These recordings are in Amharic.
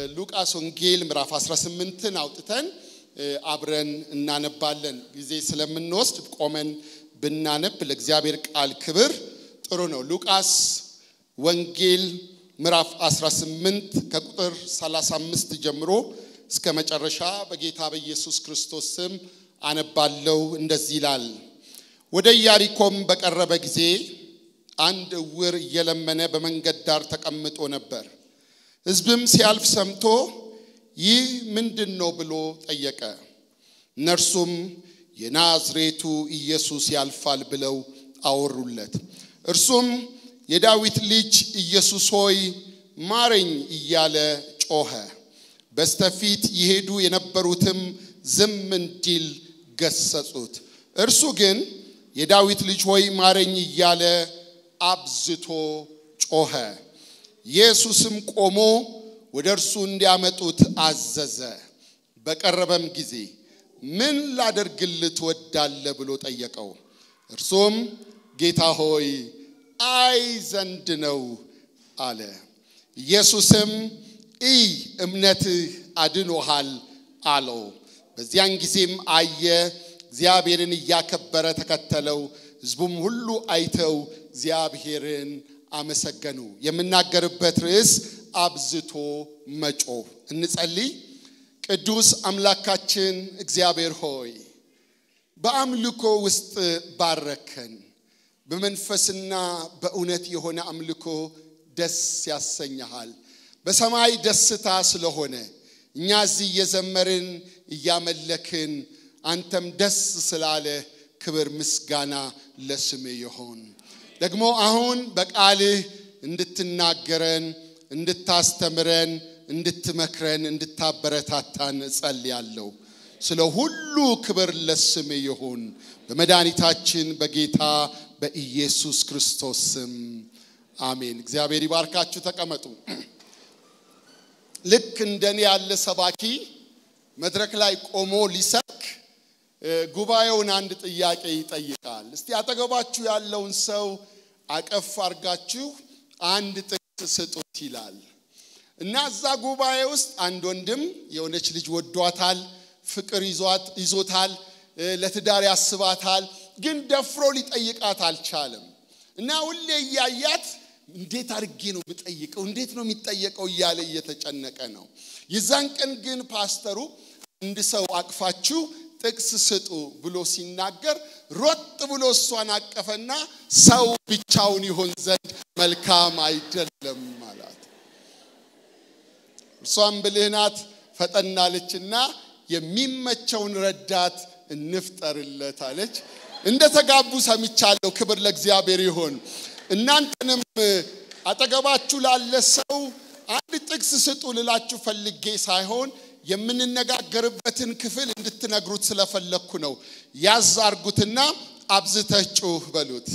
የሉቃስ ወንጌል ምዕራፍ 18ን አውጥተን አብረን እናነባለን። ጊዜ ስለምንወስድ ቆመን ብናነብ ለእግዚአብሔር ቃል ክብር ጥሩ ነው። ሉቃስ ወንጌል ምዕራፍ 18 ከቁጥር 35 ጀምሮ እስከ መጨረሻ በጌታ በኢየሱስ ክርስቶስ ስም አነባለው። እንደዚህ ይላል። ወደ ኢያሪኮም በቀረበ ጊዜ አንድ እውር እየለመነ በመንገድ ዳር ተቀምጦ ነበር። ሕዝብም ሲያልፍ ሰምቶ ይህ ምንድን ነው ብሎ ጠየቀ። እነርሱም የናዝሬቱ ኢየሱስ ያልፋል ብለው አወሩለት። እርሱም የዳዊት ልጅ ኢየሱስ ሆይ ማረኝ እያለ ጮኸ። በስተፊት ይሄዱ የነበሩትም ዝም እንዲል ገሰጹት። እርሱ ግን የዳዊት ልጅ ሆይ ማረኝ እያለ አብዝቶ ጮኸ። ኢየሱስም ቆሞ ወደ እርሱ እንዲያመጡት አዘዘ። በቀረበም ጊዜ ምን ላደርግልህ ትወዳለህ ብሎ ጠየቀው። እርሱም ጌታ ሆይ አይ ዘንድ ነው አለ። ኢየሱስም ኢ እምነትህ አድኖሃል አለው። በዚያን ጊዜም አየ፣ እግዚአብሔርን እያከበረ ተከተለው። ሕዝቡም ሁሉ አይተው እግዚአብሔርን አመሰገኑ። የምናገርበት ርዕስ አብዝቶ መጮህ። እንጸልይ። ቅዱስ አምላካችን እግዚአብሔር ሆይ በአምልኮ ውስጥ ባረከን። በመንፈስና በእውነት የሆነ አምልኮ ደስ ያሰኘሃል። በሰማይ ደስታ ስለሆነ እኛ እዚህ እየዘመርን እያመለክን አንተም ደስ ስላለ ክብር ምስጋና ለስም ይሆን። ደግሞ አሁን በቃልህ እንድትናገረን፣ እንድታስተምረን፣ እንድትመክረን፣ እንድታበረታታን እጸልያለሁ። ስለ ሁሉ ክብር ለስም ይሁን በመድኃኒታችን በጌታ በኢየሱስ ክርስቶስ ስም አሜን። እግዚአብሔር ይባርካችሁ። ተቀመጡ። ልክ እንደኔ ያለ ሰባኪ መድረክ ላይ ቆሞ ሊሰብክ ጉባኤውን አንድ ጥያቄ ይጠይቃል። እስቲ አጠገባችሁ ያለውን ሰው አቀፍ አርጋችሁ አንድ ጥቅስ ስጡት ይላል እና እዛ ጉባኤ ውስጥ አንድ ወንድም የሆነች ልጅ ወዷታል፣ ፍቅር ይዞታል፣ ለትዳር ያስባታል፣ ግን ደፍሮ ሊጠይቃት አልቻለም እና ሁሌ እያያት እንዴት አድርጌ ነው የምጠይቀው? እንዴት ነው የሚጠየቀው? እያለ እየተጨነቀ ነው። የዛን ቀን ግን ፓስተሩ አንድ ሰው አቅፋችሁ ጥቅስ ስጡ ብሎ ሲናገር ሮጥ ብሎ እሷን አቀፈና ሰው ብቻውን ይሆን ዘንድ መልካም አይደለም አላት። እርሷም ብልህ ናት፣ ፈጠናለችና የሚመቸውን ረዳት እንፍጠርለት አለች። እንደ ተጋቡ ሰምቻለሁ። ክብር ለእግዚአብሔር ይሆን። እናንተንም አጠገባችሁ ላለ ሰው አንድ ጥቅስ ስጡ ልላችሁ ፈልጌ ሳይሆን የምንነጋገርበትን ክፍል እንድትነግሩት ስለፈለግኩ ነው። ያዝ አርጉትና አብዝተሽ ጩህ በሉት።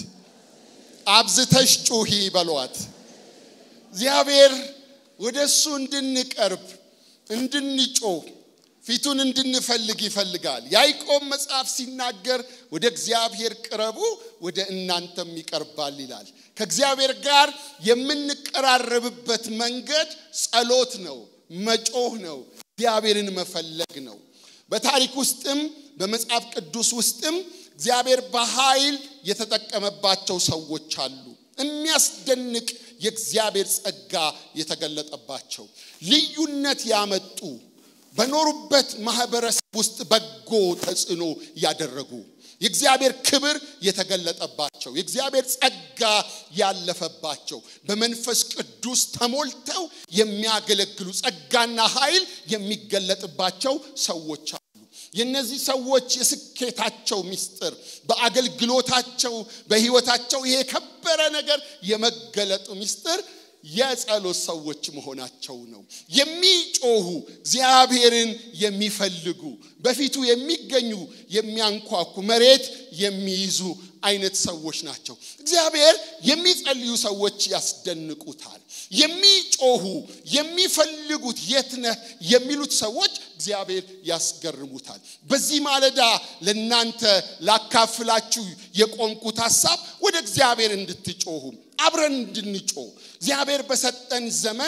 አብዝተሽ ጩሂ በሏት። እግዚአብሔር ወደ እሱ እንድንቀርብ እንድንጮህ ፊቱን እንድንፈልግ ይፈልጋል። ያዕቆብ መጽሐፍ ሲናገር ወደ እግዚአብሔር ቅረቡ ወደ እናንተም ይቀርባል ይላል። ከእግዚአብሔር ጋር የምንቀራረብበት መንገድ ጸሎት ነው፣ መጮህ ነው፣ እግዚአብሔርን መፈለግ ነው። በታሪክ ውስጥም በመጽሐፍ ቅዱስ ውስጥም እግዚአብሔር በኃይል የተጠቀመባቸው ሰዎች አሉ። የሚያስደንቅ የእግዚአብሔር ጸጋ የተገለጠባቸው ልዩነት ያመጡ በኖሩበት ማህበረሰብ ውስጥ በጎ ተጽዕኖ ያደረጉ የእግዚአብሔር ክብር የተገለጠባቸው የእግዚአብሔር ጸጋ ያለፈባቸው በመንፈስ ቅዱስ ተሞልተው የሚያገለግሉ ጸጋና ኃይል የሚገለጥባቸው ሰዎች አሉ። የእነዚህ ሰዎች የስኬታቸው ምስጢር በአገልግሎታቸው በሕይወታቸው ይሄ የከበረ ነገር የመገለጡ ምስጢር የጸሎት ሰዎች መሆናቸው ነው። የሚጮሁ እግዚአብሔርን የሚፈልጉ በፊቱ የሚገኙ የሚያንኳኩ መሬት የሚይዙ አይነት ሰዎች ናቸው። እግዚአብሔር የሚጸልዩ ሰዎች ያስደንቁታል። የሚጮሁ የሚፈልጉት የት ነህ የሚሉት ሰዎች እግዚአብሔር ያስገርሙታል። በዚህ ማለዳ ለናንተ ላካፍላችሁ የቆምኩት ሐሳብ ወደ እግዚአብሔር እንድትጮሁ አብረን እንድንጮህ እግዚአብሔር በሰጠን ዘመን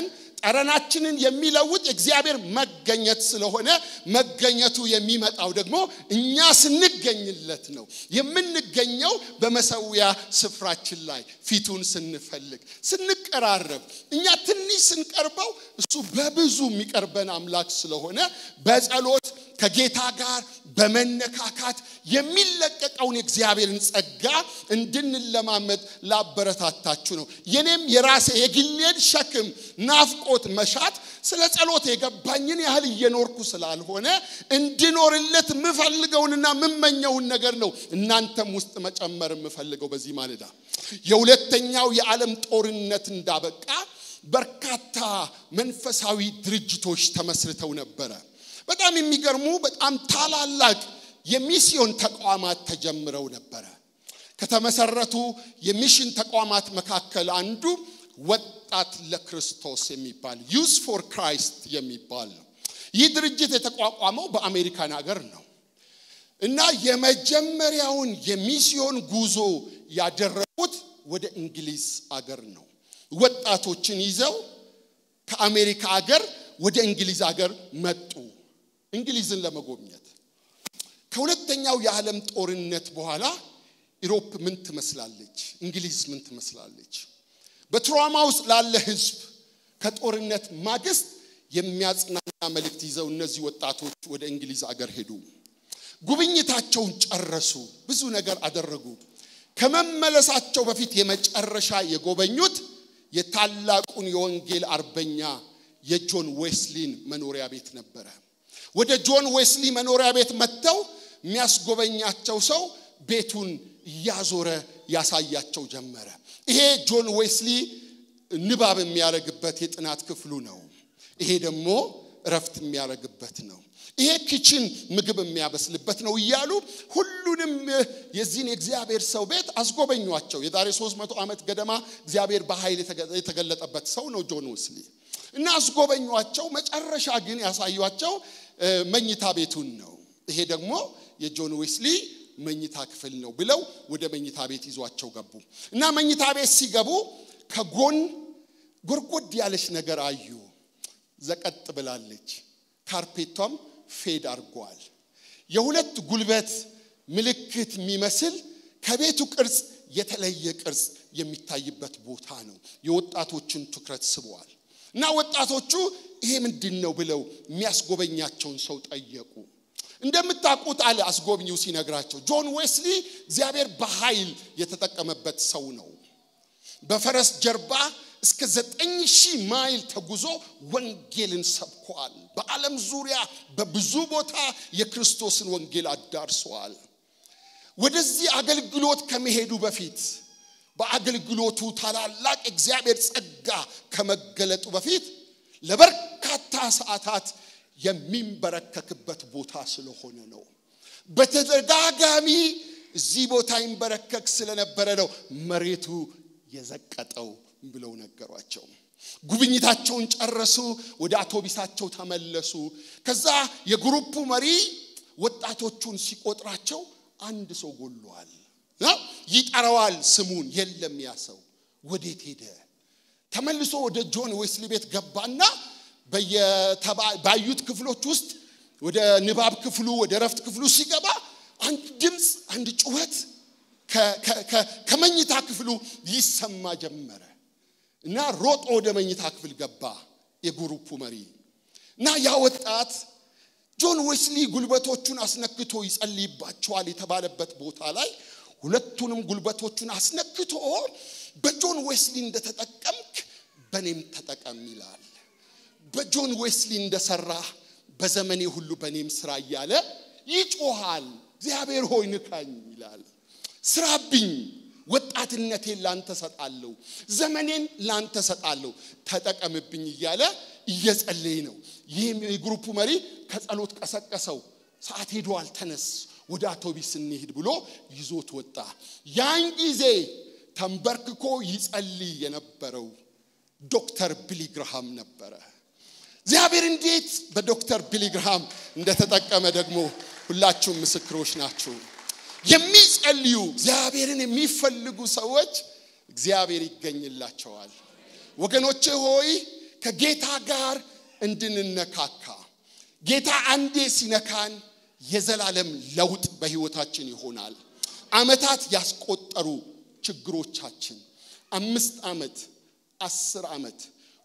ጠረናችንን የሚለውጥ የእግዚአብሔር መገኘት ስለሆነ መገኘቱ የሚመጣው ደግሞ እኛ ስንገኝለት ነው። የምንገኘው በመሰዊያ ስፍራችን ላይ ፊቱን ስንፈልግ፣ ስንቀራረብ፣ እኛ ትንሽ ስንቀርበው እሱ በብዙ የሚቀርበን አምላክ ስለሆነ በጸሎት ከጌታ ጋር በመነካካት የሚለቀቀውን የእግዚአብሔርን ጸጋ እንድንለማመድ ላበረታታችሁ ነው። የኔም የራሴ የግሌን ሸክም፣ ናፍቆት፣ መሻት ስለ ጸሎት የገባኝን ያህል እየኖርኩ ስላልሆነ እንድኖርለት የምፈልገውንና የምመኘውን ነገር ነው እናንተም ውስጥ መጨመር የምፈልገው በዚህ ማለዳ የሁለተኛው የዓለም ጦርነት እንዳበቃ በርካታ መንፈሳዊ ድርጅቶች ተመስርተው ነበረ። በጣም የሚገርሙ በጣም ታላላቅ የሚስዮን ተቋማት ተጀምረው ነበረ። ከተመሰረቱ የሚሽን ተቋማት መካከል አንዱ ወጣት ለክርስቶስ የሚባል ዩዝ ፎር ክራይስት የሚባል ነው። ይህ ድርጅት የተቋቋመው በአሜሪካን ሀገር ነው እና የመጀመሪያውን የሚስዮን ጉዞ ያደረጉት ወደ እንግሊዝ አገር ነው። ወጣቶችን ይዘው ከአሜሪካ አገር ወደ እንግሊዝ አገር መጡ። እንግሊዝን ለመጎብኘት ከሁለተኛው የዓለም ጦርነት በኋላ ኢሮፕ ምን ትመስላለች? እንግሊዝ ምን ትመስላለች? በትራውማ ውስጥ ላለ ሕዝብ ከጦርነት ማግስት የሚያጽናና መልእክት ይዘው እነዚህ ወጣቶች ወደ እንግሊዝ አገር ሄዱ። ጉብኝታቸውን ጨረሱ። ብዙ ነገር አደረጉ። ከመመለሳቸው በፊት የመጨረሻ የጎበኙት የታላቁን የወንጌል አርበኛ የጆን ዌስሊን መኖሪያ ቤት ነበረ። ወደ ጆን ዌስሊ መኖሪያ ቤት መጥተው የሚያስጎበኛቸው ሰው ቤቱን እያዞረ ያሳያቸው ጀመረ። ይሄ ጆን ዌስሊ ንባብ የሚያደርግበት የጥናት ክፍሉ ነው። ይሄ ደግሞ እረፍት የሚያደርግበት ነው። ይሄ ኪችን ምግብ የሚያበስልበት ነው እያሉ ሁሉንም የዚህን የእግዚአብሔር ሰው ቤት አስጎበኟቸው። የዛሬ 300 ዓመት ገደማ እግዚአብሔር በኃይል የተገለጠበት ሰው ነው ጆን ዌስሊ እና አስጎበኟቸው። መጨረሻ ግን ያሳዩቸው መኝታ ቤቱን ነው። ይሄ ደግሞ የጆን ዌስሊ መኝታ ክፍል ነው ብለው ወደ መኝታ ቤት ይዟቸው ገቡ እና መኝታ ቤት ሲገቡ ከጎን ጎርጎድ ያለች ነገር አዩ። ዘቀጥ ብላለች። ካርፔቷም ፌድ አድርጓል። የሁለት ጉልበት ምልክት የሚመስል ከቤቱ ቅርጽ የተለየ ቅርጽ የሚታይበት ቦታ ነው። የወጣቶችን ትኩረት ስበዋል እና ወጣቶቹ ይሄ ምንድን ነው ብለው የሚያስጎበኛቸውን ሰው ጠየቁ። እንደምታውቁት አለ አስጎብኚው ሲነግራቸው፣ ጆን ዌስሊ እግዚአብሔር በኃይል የተጠቀመበት ሰው ነው። በፈረስ ጀርባ እስከ ዘጠኝ ሺህ ማይል ተጉዞ ወንጌልን ሰብኳል። በዓለም ዙሪያ በብዙ ቦታ የክርስቶስን ወንጌል አዳርሰዋል። ወደዚህ አገልግሎት ከመሄዱ በፊት በአገልግሎቱ ታላላቅ እግዚአብሔር ጸጋ ከመገለጡ በፊት ለበርካታ ሰዓታት የሚንበረከክበት ቦታ ስለሆነ ነው። በተደጋጋሚ እዚህ ቦታ ይንበረከክ ስለነበረ ነው መሬቱ የዘቀጠው ብለው ነገሯቸው። ጉብኝታቸውን ጨረሱ። ወደ አውቶቢሳቸው ተመለሱ። ከዛ የግሩፑ መሪ ወጣቶቹን ሲቆጥራቸው አንድ ሰው ጎሏል። ይጠራዋል ስሙን። የለም ያ ሰው ወዴት ሄደ? ተመልሶ ወደ ጆን ዌስሊ ቤት ገባና ባዩት ክፍሎች ውስጥ ወደ ንባብ ክፍሉ ወደ ረፍት ክፍሉ ሲገባ አንድ ድምፅ፣ አንድ ጩኸት ከመኝታ ክፍሉ ይሰማ ጀመረ እና ሮጦ ወደ መኝታ ክፍል ገባ የግሩፑ መሪ እና ያ ወጣት ጆን ዌስሊ ጉልበቶቹን አስነክቶ ይጸልይባቸዋል የተባለበት ቦታ ላይ ሁለቱንም ጉልበቶቹን አስነክቶ በጆን ዌስሊ እንደተጠቀምክ በእኔም ተጠቀም ይላል። በጆን ዌስሊ እንደሰራ በዘመኔ ሁሉ በእኔም ስራ እያለ ይጮሃል። እግዚአብሔር ሆይ ንካኝ ይላል። ስራብኝ፣ ወጣትነቴን ላንተ ሰጣለሁ፣ ዘመኔን ላንተ ሰጣለሁ፣ ተጠቀምብኝ እያለ እየጸለየ ነው። ይህም የግሩፑ መሪ ከጸሎት ቀሰቀሰው። ሰዓት ሄዷል፣ ተነስ፣ ወደ አውቶቢስ እንሂድ ብሎ ይዞት ወጣ። ያን ጊዜ ተንበርክኮ ይጸልይ የነበረው ዶክተር ቢሊ ግርሃም ነበረ። እግዚአብሔር እንዴት በዶክተር ቢሊ ግርሃም እንደተጠቀመ ደግሞ ሁላችሁም ምስክሮች ናችሁ። የሚጸልዩ እግዚአብሔርን የሚፈልጉ ሰዎች እግዚአብሔር ይገኝላቸዋል። ወገኖቼ ሆይ ከጌታ ጋር እንድንነካካ ጌታ አንዴ ሲነካን የዘላለም ለውጥ በህይወታችን ይሆናል። አመታት ያስቆጠሩ ችግሮቻችን አምስት ዓመት አስር ዓመት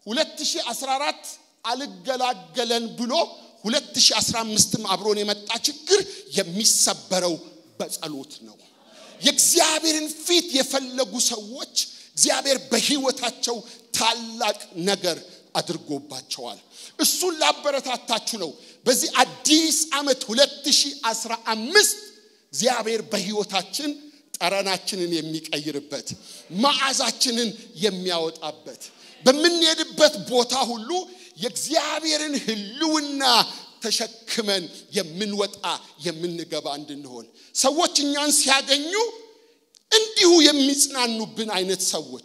2014 አልገላገለን ብሎ 2015ም አብሮን የመጣ ችግር የሚሰበረው በጸሎት ነው። የእግዚአብሔርን ፊት የፈለጉ ሰዎች እግዚአብሔር በህይወታቸው ታላቅ ነገር አድርጎባቸዋል። እሱን ላበረታታችሁ ነው። በዚህ አዲስ ዓመት 2015 እግዚአብሔር በህይወታችን ጠረናችንን የሚቀይርበት መዓዛችንን የሚያወጣበት በምንሄድበት ቦታ ሁሉ የእግዚአብሔርን ህልውና ተሸክመን የምንወጣ የምንገባ እንድንሆን ሰዎች እኛን ሲያገኙ እንዲሁ የሚጽናኑብን አይነት ሰዎች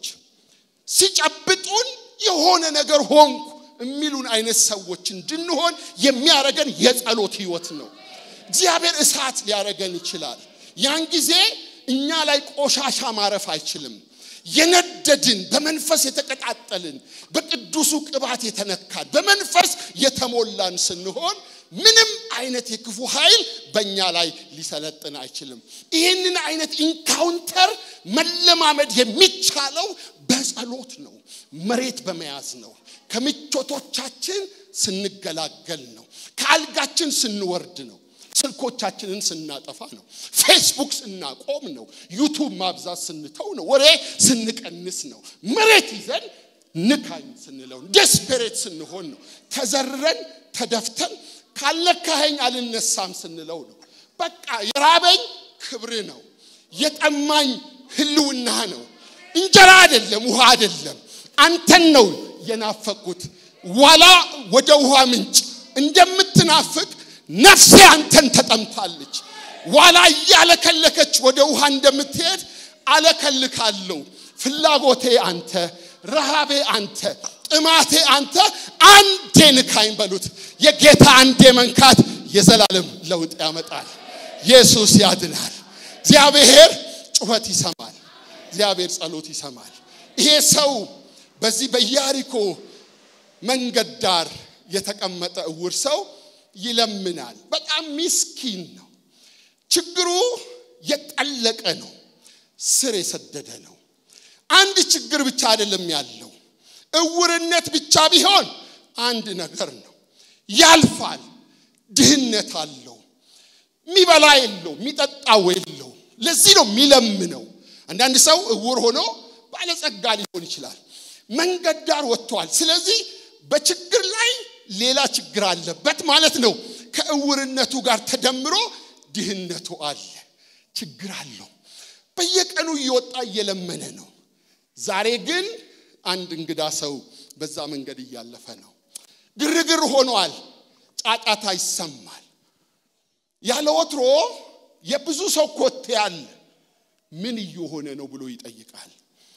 ሲጨብጡን የሆነ ነገር ሆንኩ የሚሉን አይነት ሰዎች እንድንሆን የሚያረገን የጸሎት ህይወት ነው። እግዚአብሔር እሳት ሊያረገን ይችላል። ያን ጊዜ እኛ ላይ ቆሻሻ ማረፍ አይችልም። የነደድን በመንፈስ የተቀጣጠልን በቅዱሱ ቅባት የተነካን በመንፈስ የተሞላን ስንሆን ምንም አይነት የክፉ ኃይል በእኛ ላይ ሊሰለጥን አይችልም። ይህንን አይነት ኢንካውንተር መለማመድ የሚቻለው በጸሎት ነው፣ መሬት በመያዝ ነው፣ ከምቾቶቻችን ስንገላገል ነው፣ ከአልጋችን ስንወርድ ነው፣ ስልኮቻችንን ስናጠፋ ነው፣ ፌስቡክ ስናቆም ነው፣ ዩቱብ ማብዛት ስንተው ነው፣ ወሬ ስንቀንስ ነው፣ መሬት ይዘን ንካኝ ስንለው ደስፔሬት ስንሆን ነው፣ ተዘርረን ተደፍተን ካለካኸኝ አልነሳም ስንለው ነው። በቃ የራበኝ ክብር ነው፣ የጠማኝ ህልውና ነው። እንጀራ አይደለም፣ ውሃ አይደለም፣ አንተን ነው የናፈቁት። ዋላ ወደ ውሃ ምንጭ እንደምትናፍቅ ነፍሴ አንተን ተጠምታለች። ዋላ እያለከለከች ወደ ውሃ እንደምትሄድ አለከልካለሁ። ፍላጎቴ አንተ፣ ረሃቤ አንተ፣ ጥማቴ አንተ፣ አንዴ ንካኝ በሉት። የጌታ አንዴ መንካት የዘላለም ለውጥ ያመጣል። ኢየሱስ ያድናል። እግዚአብሔር ጩኸት ይሰማል። እግዚአብሔር ጸሎት ይሰማል። ይሄ ሰው በዚህ በኢያሪኮ መንገድ ዳር የተቀመጠ እውር ሰው ይለምናል። በጣም ሚስኪን ነው። ችግሩ የጠለቀ ነው፣ ስር የሰደደ ነው። አንድ ችግር ብቻ አይደለም ያለው። እውርነት ብቻ ቢሆን አንድ ነገር ነው፣ ያልፋል። ድህነት አለው፣ የሚበላ የለው፣ የሚጠጣው የለው። ለዚህ ነው የሚለምነው። አንዳንድ ሰው እውር ሆኖ ባለጸጋ ሊሆን ይችላል። መንገድ ዳር ወጥቷል። ስለዚህ በችግር ላይ ሌላ ችግር አለበት ማለት ነው። ከእውርነቱ ጋር ተደምሮ ድህነቱ አለ፣ ችግር አለው። በየቀኑ እየወጣ እየለመነ ነው። ዛሬ ግን አንድ እንግዳ ሰው በዛ መንገድ እያለፈ ነው። ግርግር ሆኗል፣ ጫጫታ ይሰማል። ያለ ወትሮ የብዙ ሰው ኮቴ አለ። ምን እየሆነ ነው ብሎ ይጠይቃል።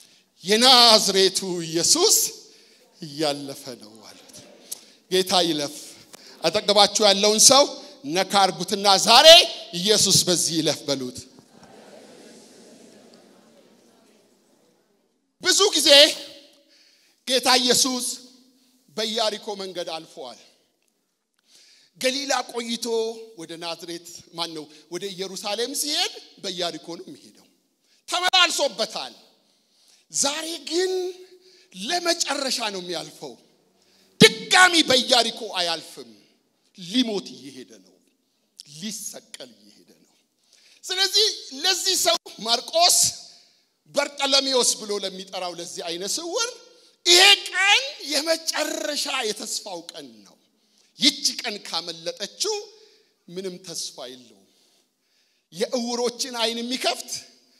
የናዝሬቱ ኢየሱስ እያለፈ ነው ማለት ነው። ጌታ ይለፍ። አጠገባችሁ ያለውን ሰው ነካ አርጉትና ዛሬ ኢየሱስ በዚህ ይለፍ በሉት። ብዙ ጊዜ ጌታ ኢየሱስ በኢያሪኮ መንገድ አልፈዋል። ገሊላ ቆይቶ ወደ ናዝሬት ማን ነው ወደ ኢየሩሳሌም ሲሄድ በኢያሪኮ ነው የሚሄደው። ተመላልሶበታል። ዛሬ ግን ለመጨረሻ ነው የሚያልፈው። ድጋሚ በኢያሪኮ አያልፍም። ሊሞት እየሄደ ነው። ሊሰቀል እየሄደ ነው። ስለዚህ ለዚህ ሰው ማርቆስ በርጠለሜዎስ ብሎ ለሚጠራው ለዚህ አይነ ስውር ይሄ ቀን የመጨረሻ የተስፋው ቀን ነው። ይቺ ቀን ካመለጠችው ምንም ተስፋ የለውም። የእውሮችን አይን የሚከፍት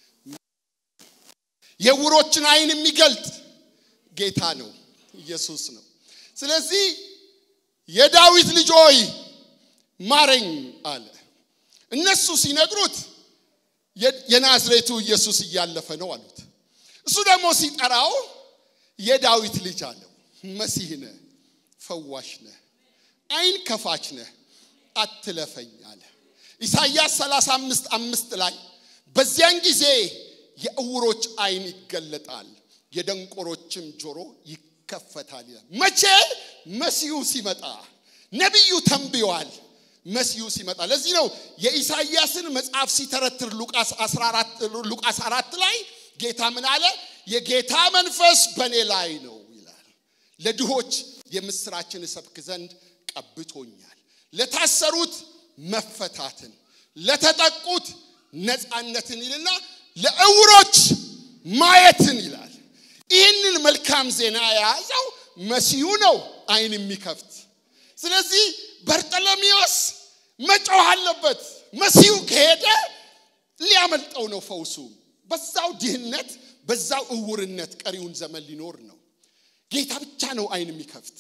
የእውሮችን አይን የሚገልጥ ጌታ ነው፣ ኢየሱስ ነው። ስለዚህ የዳዊት ልጅ ሆይ ማረኝ አለ። እነሱ ሲነግሩት የናዝሬቱ ኢየሱስ እያለፈ ነው አሉት። እሱ ደግሞ ሲጠራው የዳዊት ልጅ አለው። መሲህ ነህ፣ ፈዋሽ ነህ፣ አይን ከፋች ነህ፣ አትለፈኝ አለ። ኢሳይያስ 35 አምስት ላይ በዚያን ጊዜ የእውሮች አይን ይገለጣል፣ የደንቆሮችም ጆሮ ይከፈታል ይላል። መቼ? መሲሁ ሲመጣ። ነቢዩ ተንብዮአል። መሲሁ ሲመጣ። ለዚህ ነው የኢሳይያስን መጽሐፍ ሲተረትር ሉቃስ 14 ሉቃስ 4 ላይ ጌታ ምን አለ? የጌታ መንፈስ በእኔ ላይ ነው ይላል። ለድሆች የምስራችን እሰብክ ዘንድ ቀብቶኛል፣ ለታሰሩት መፈታትን፣ ለተጠቁት ነፃነትን ይልና ለእውሮች ማየትን ይላል። ይህንን መልካም ዜና የያዘው መሲሁ ነው፣ አይን የሚከፍት ስለዚህ በርጠለሚዎስ መጮህ አለበት። መሲሁ ከሄደ ሊያመልጠው ነው ፈውሱ። በዛው ድህነት፣ በዛው እውርነት ቀሪውን ዘመን ሊኖር ነው። ጌታ ብቻ ነው አይን የሚከፍት።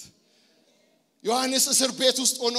ዮሐንስ እስር ቤት ውስጥ ሆኖ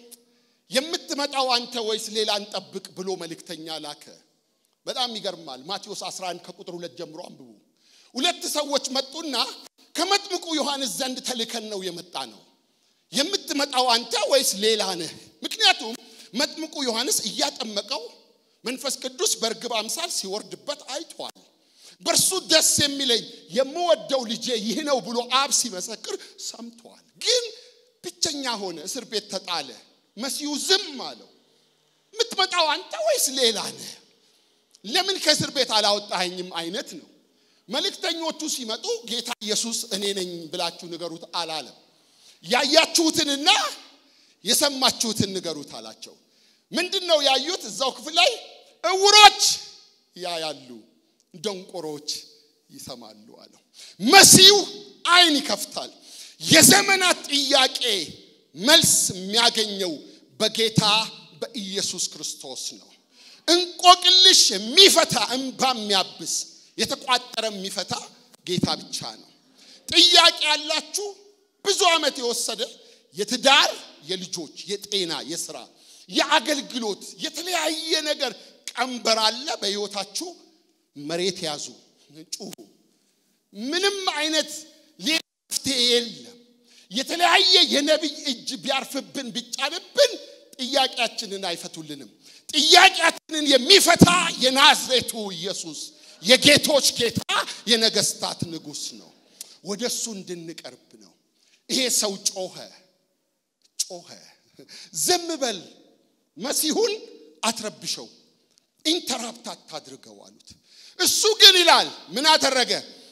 የምትመጣው አንተ ወይስ ሌላ እንጠብቅ ብሎ መልእክተኛ ላከ። በጣም ይገርማል። ማቴዎስ 11 ከቁጥር ሁለት ጀምሮ አንብቡ። ሁለት ሰዎች መጡና ከመጥምቁ ዮሐንስ ዘንድ ተልከን ነው የመጣ ነው የምትመጣው አንተ ወይስ ሌላ ነህ? ምክንያቱም መጥምቁ ዮሐንስ እያጠመቀው መንፈስ ቅዱስ በርግብ አምሳል ሲወርድበት አይቷል። በእርሱ ደስ የሚለኝ የምወደው ልጄ ይህ ነው ብሎ አብ ሲመሰክር ሰምተዋል። ግን ብቸኛ ሆነ፣ እስር ቤት ተጣለ። መሲሁ ዝም አለው። የምትመጣው አንተ ወይስ ሌላ ነህ? ለምን ከእስር ቤት አላወጣኸኝም አይነት ነው። መልእክተኞቹ ሲመጡ ጌታ ኢየሱስ እኔ ነኝ ብላችሁ ንገሩት አላለም። ያያችሁትንና የሰማችሁትን ንገሩት አላቸው። ምንድን ነው ያዩት? እዛው ክፍል ላይ እውሮች ያያሉ፣ ደንቆሮች ይሰማሉ አለው። መሲሁ አይን ይከፍታል። የዘመናት ጥያቄ መልስ የሚያገኘው በጌታ በኢየሱስ ክርስቶስ ነው። እንቆቅልሽ የሚፈታ እንባ የሚያብስ የተቋጠረ የሚፈታ ጌታ ብቻ ነው። ጥያቄ ያላችሁ ብዙ ዓመት የወሰደ የትዳር፣ የልጆች፣ የጤና፣ የስራ፣ የአገልግሎት የተለያየ ነገር ቀንበር አለ በሕይወታችሁ። መሬት ያዙ፣ ጩሁ። ምንም አይነት ሌላ መፍትሄ የለም። የተለያየ የነቢይ እጅ ቢያርፍብን ቢጫንብን ጥያቄያችንን አይፈቱልንም። ጥያቄያችንን የሚፈታ የናዝሬቱ ኢየሱስ የጌቶች ጌታ የነገስታት ንጉሥ ነው። ወደ እሱ እንድንቀርብ ነው። ይሄ ሰው ጮኸ ጮኸ። ዝም በል መሲሁን አትረብሸው፣ ኢንተራፕት አታድርገው አሉት። እሱ ግን ይላል ምን አደረገ?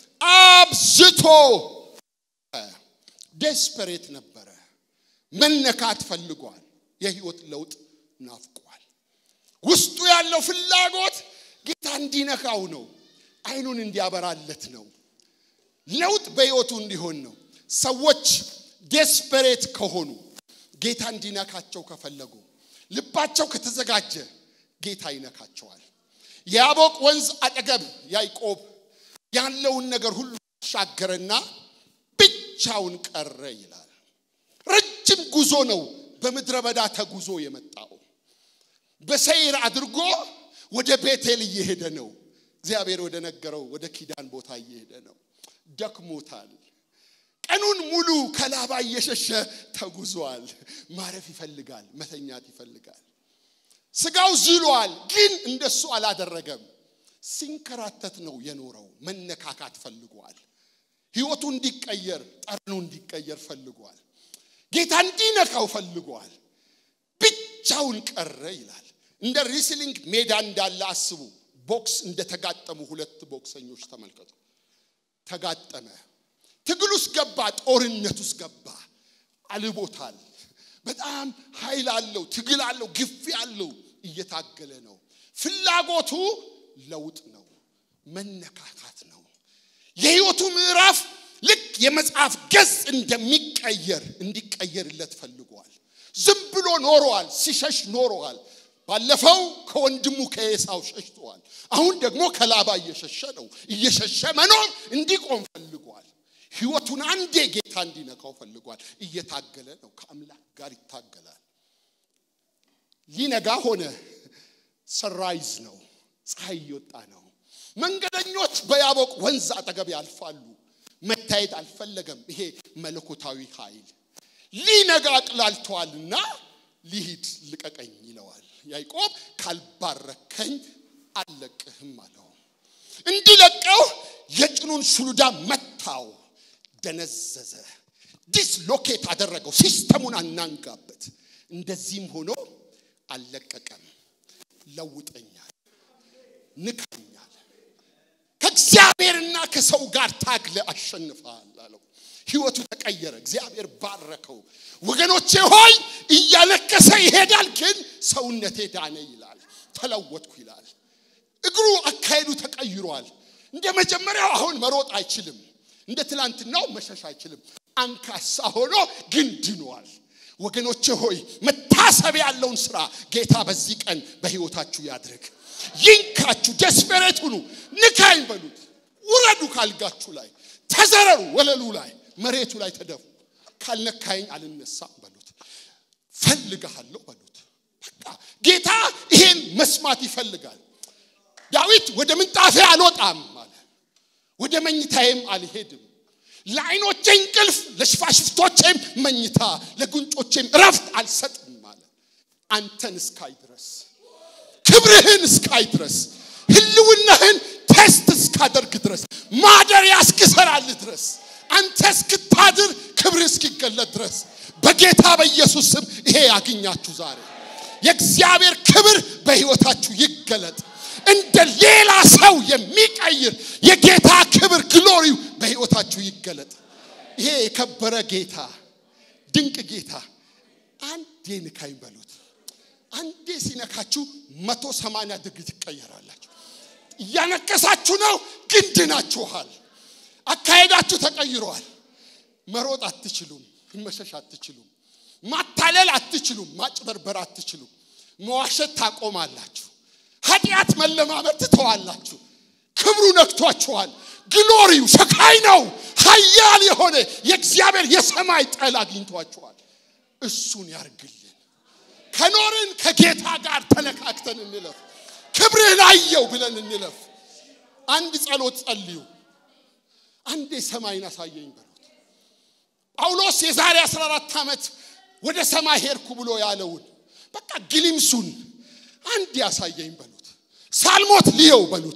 አብዝቶ ዴስፐሬት ነበረ። መነካት ፈልጓል። የህይወት ለውጥ ናፍቋል። ውስጡ ያለው ፍላጎት ጌታ እንዲነካው ነው። አይኑን እንዲያበራለት ነው። ለውጥ በህይወቱ እንዲሆን ነው። ሰዎች ዴስፐሬት ከሆኑ ጌታ እንዲነካቸው ከፈለጉ ልባቸው ከተዘጋጀ ጌታ ይነካቸዋል። የያቦቅ ወንዝ አጠገብ ያዕቆብ ያለውን ነገር ሁሉ ተሻገረና ብቻውን ቀረ ይላል። ረጅም ጉዞ ነው በምድረ በዳ ተጉዞ የመጣው። በሰይር አድርጎ ወደ ቤቴል እየሄደ ነው። እግዚአብሔር ወደ ነገረው ወደ ኪዳን ቦታ እየሄደ ነው። ደክሞታል። ቀኑን ሙሉ ከላባ እየሸሸ ተጉዟል። ማረፍ ይፈልጋል፣ መተኛት ይፈልጋል። ስጋው ዝሏል፣ ግን እንደሱ አላደረገም። ሲንከራተት ነው የኖረው። መነካካት ፈልጓል። ህይወቱ እንዲቀየር፣ ጠርኑ እንዲቀየር ፈልጓል። ጌታ እንዲነካው ፈልጓል። ብቻውን ቀረ ይላል። እንደ ሪስሊንግ ሜዳ እንዳለ አስቡ። ቦክስ እንደተጋጠሙ ሁለት ቦክሰኞች ተመልከቱ። ተጋጠመ። ትግል ውስጥ ገባ፣ ጦርነት ውስጥ ገባ። አልቦታል። በጣም ኃይል አለው፣ ትግል አለው፣ ግፊ አለው። እየታገለ ነው። ፍላጎቱ ለውጥ ነው፣ መነካካት ነው። የህይወቱ ምዕራፍ ልክ የመጽሐፍ ገጽ እንደሚቀየር እንዲቀየርለት ፈልጓል። ዝም ብሎ ኖረዋል፣ ሲሸሽ ኖረዋል። ባለፈው ከወንድሙ ከኤሳው ሸሽተዋል። አሁን ደግሞ ከላባ እየሸሸ ነው። እየሸሸ መኖር እንዲቆም ፈልጓል። ህይወቱን አንዴ ጌታ እንዲነካው ፈልጓል። እየታገለ ነው። ከአምላክ ጋር ይታገላል። ሊነጋ ሆነ። ሰራይዝ ነው። ፀሐይ እየወጣ ነው። መንገደኞች በያቦቅ ወንዝ አጠገብ ያልፋሉ። መታየት አልፈለገም። ይሄ መለኮታዊ ኃይል ሊነጋ አቅላልተዋልና ሊሂድ ልቀቀኝ ይለዋል። ያዕቆብ ካልባረከኝ አልለቅህም አለው። እንዲለቀው የጭኑን ሹሉዳ መታው። ደነዘዘ። ዲስሎኬት አደረገው፣ ሲስተሙን አናንጋበት። እንደዚህም ሆኖ አልለቀቀም። ለውጠኛል፣ ንካኛል፣ ከእግዚአብሔርና ከሰው ጋር ታግለ አሸንፈሃል አለው። ህይወቱ ተቀየረ። እግዚአብሔር ባረከው። ወገኖቼ ሆይ እያለቀሰ ይሄዳል፣ ግን ሰውነቴ ዳነ ይላል። ተለወጥኩ ይላል። እግሩ አካሄዱ ተቀይሯል። እንደ መጀመሪያው አሁን መሮጥ አይችልም። እንደ ትላንትናው መሸሽ አይችልም። አንካሳ ሆኖ ግን ድኗል። ወገኖቼ ሆይ መታሰብ ያለውን ስራ ጌታ በዚህ ቀን በህይወታችሁ ያድርግ። ይንካችሁ፣ ደስፔሬት ሁኑ፣ ንካኝ በሉት። ውረዱ ካልጋችሁ ላይ ተዘረሩ፣ ወለሉ ላይ መሬቱ ላይ ተደፉ። ካልነካኝ አልነሳም በሉት። ፈልግሃለሁ በሉት። በቃ ጌታ ይሄን መስማት ይፈልጋል። ዳዊት ወደ ምንጣፌ አልወጣም አለ፣ ወደ መኝታዬም አልሄድም። ለዓይኖቼ እንቅልፍ፣ ለሽፋሽፍቶቼም መኝታ፣ ለጉንጮቼም እረፍት አልሰጥም አለ። አንተን እስካይ ድረስ ክብርህን እስካይ ድረስ ህልውናህን ቴስት እስካደርግ ድረስ ማደሪያ እስክሰራልህ ድረስ አንተ እስክታድር ክብርህ እስኪገለጥ ድረስ በጌታ በኢየሱስ ስም ይሄ ያግኛችሁ ዛሬ የእግዚአብሔር ክብር በህይወታችሁ ይገለጥ። እንደ ሌላ ሰው የሚቀይር የጌታ ክብር ግሎሪው በህይወታችሁ ይገለጥ። ይሄ የከበረ ጌታ ድንቅ ጌታ አንዴ ንካኝ በሉት። አንዴ ሲነካችሁ መቶ ሰማንያ ድግሪ ትቀየራላችሁ። እያነከሳችሁ ነው፣ ግን ድናችኋል። አካሄዳችሁ ተቀይሯል። መሮጥ አትችሉም፣ መሸሽ አትችሉም፣ ማታለል አትችሉም፣ ማጭበርበር አትችሉም። መዋሸት ታቆማላችሁ። ኃጢአት መለማመድ ትተዋላችሁ። ክብሩ ነክቷችኋል። ግሎሪው ሸካይ ነው። ኃያል የሆነ የእግዚአብሔር የሰማይ ጠል አግኝቷችኋል። እሱን ያርግልን። ከኖርን ከጌታ ጋር ተነካክተን እንለፍ። ክብርህን አየው ብለን እንለፍ። አንድ ጸሎት ጸልዩ። አንዴ ሰማይን አሳየኝ በሉት። ጳውሎስ የዛሬ 14 ዓመት ወደ ሰማይ ሄድኩ ብሎ ያለውን በቃ ግሊምሱን አንዴ አሳየኝ በሉት። ሳልሞት ልየው በሉት።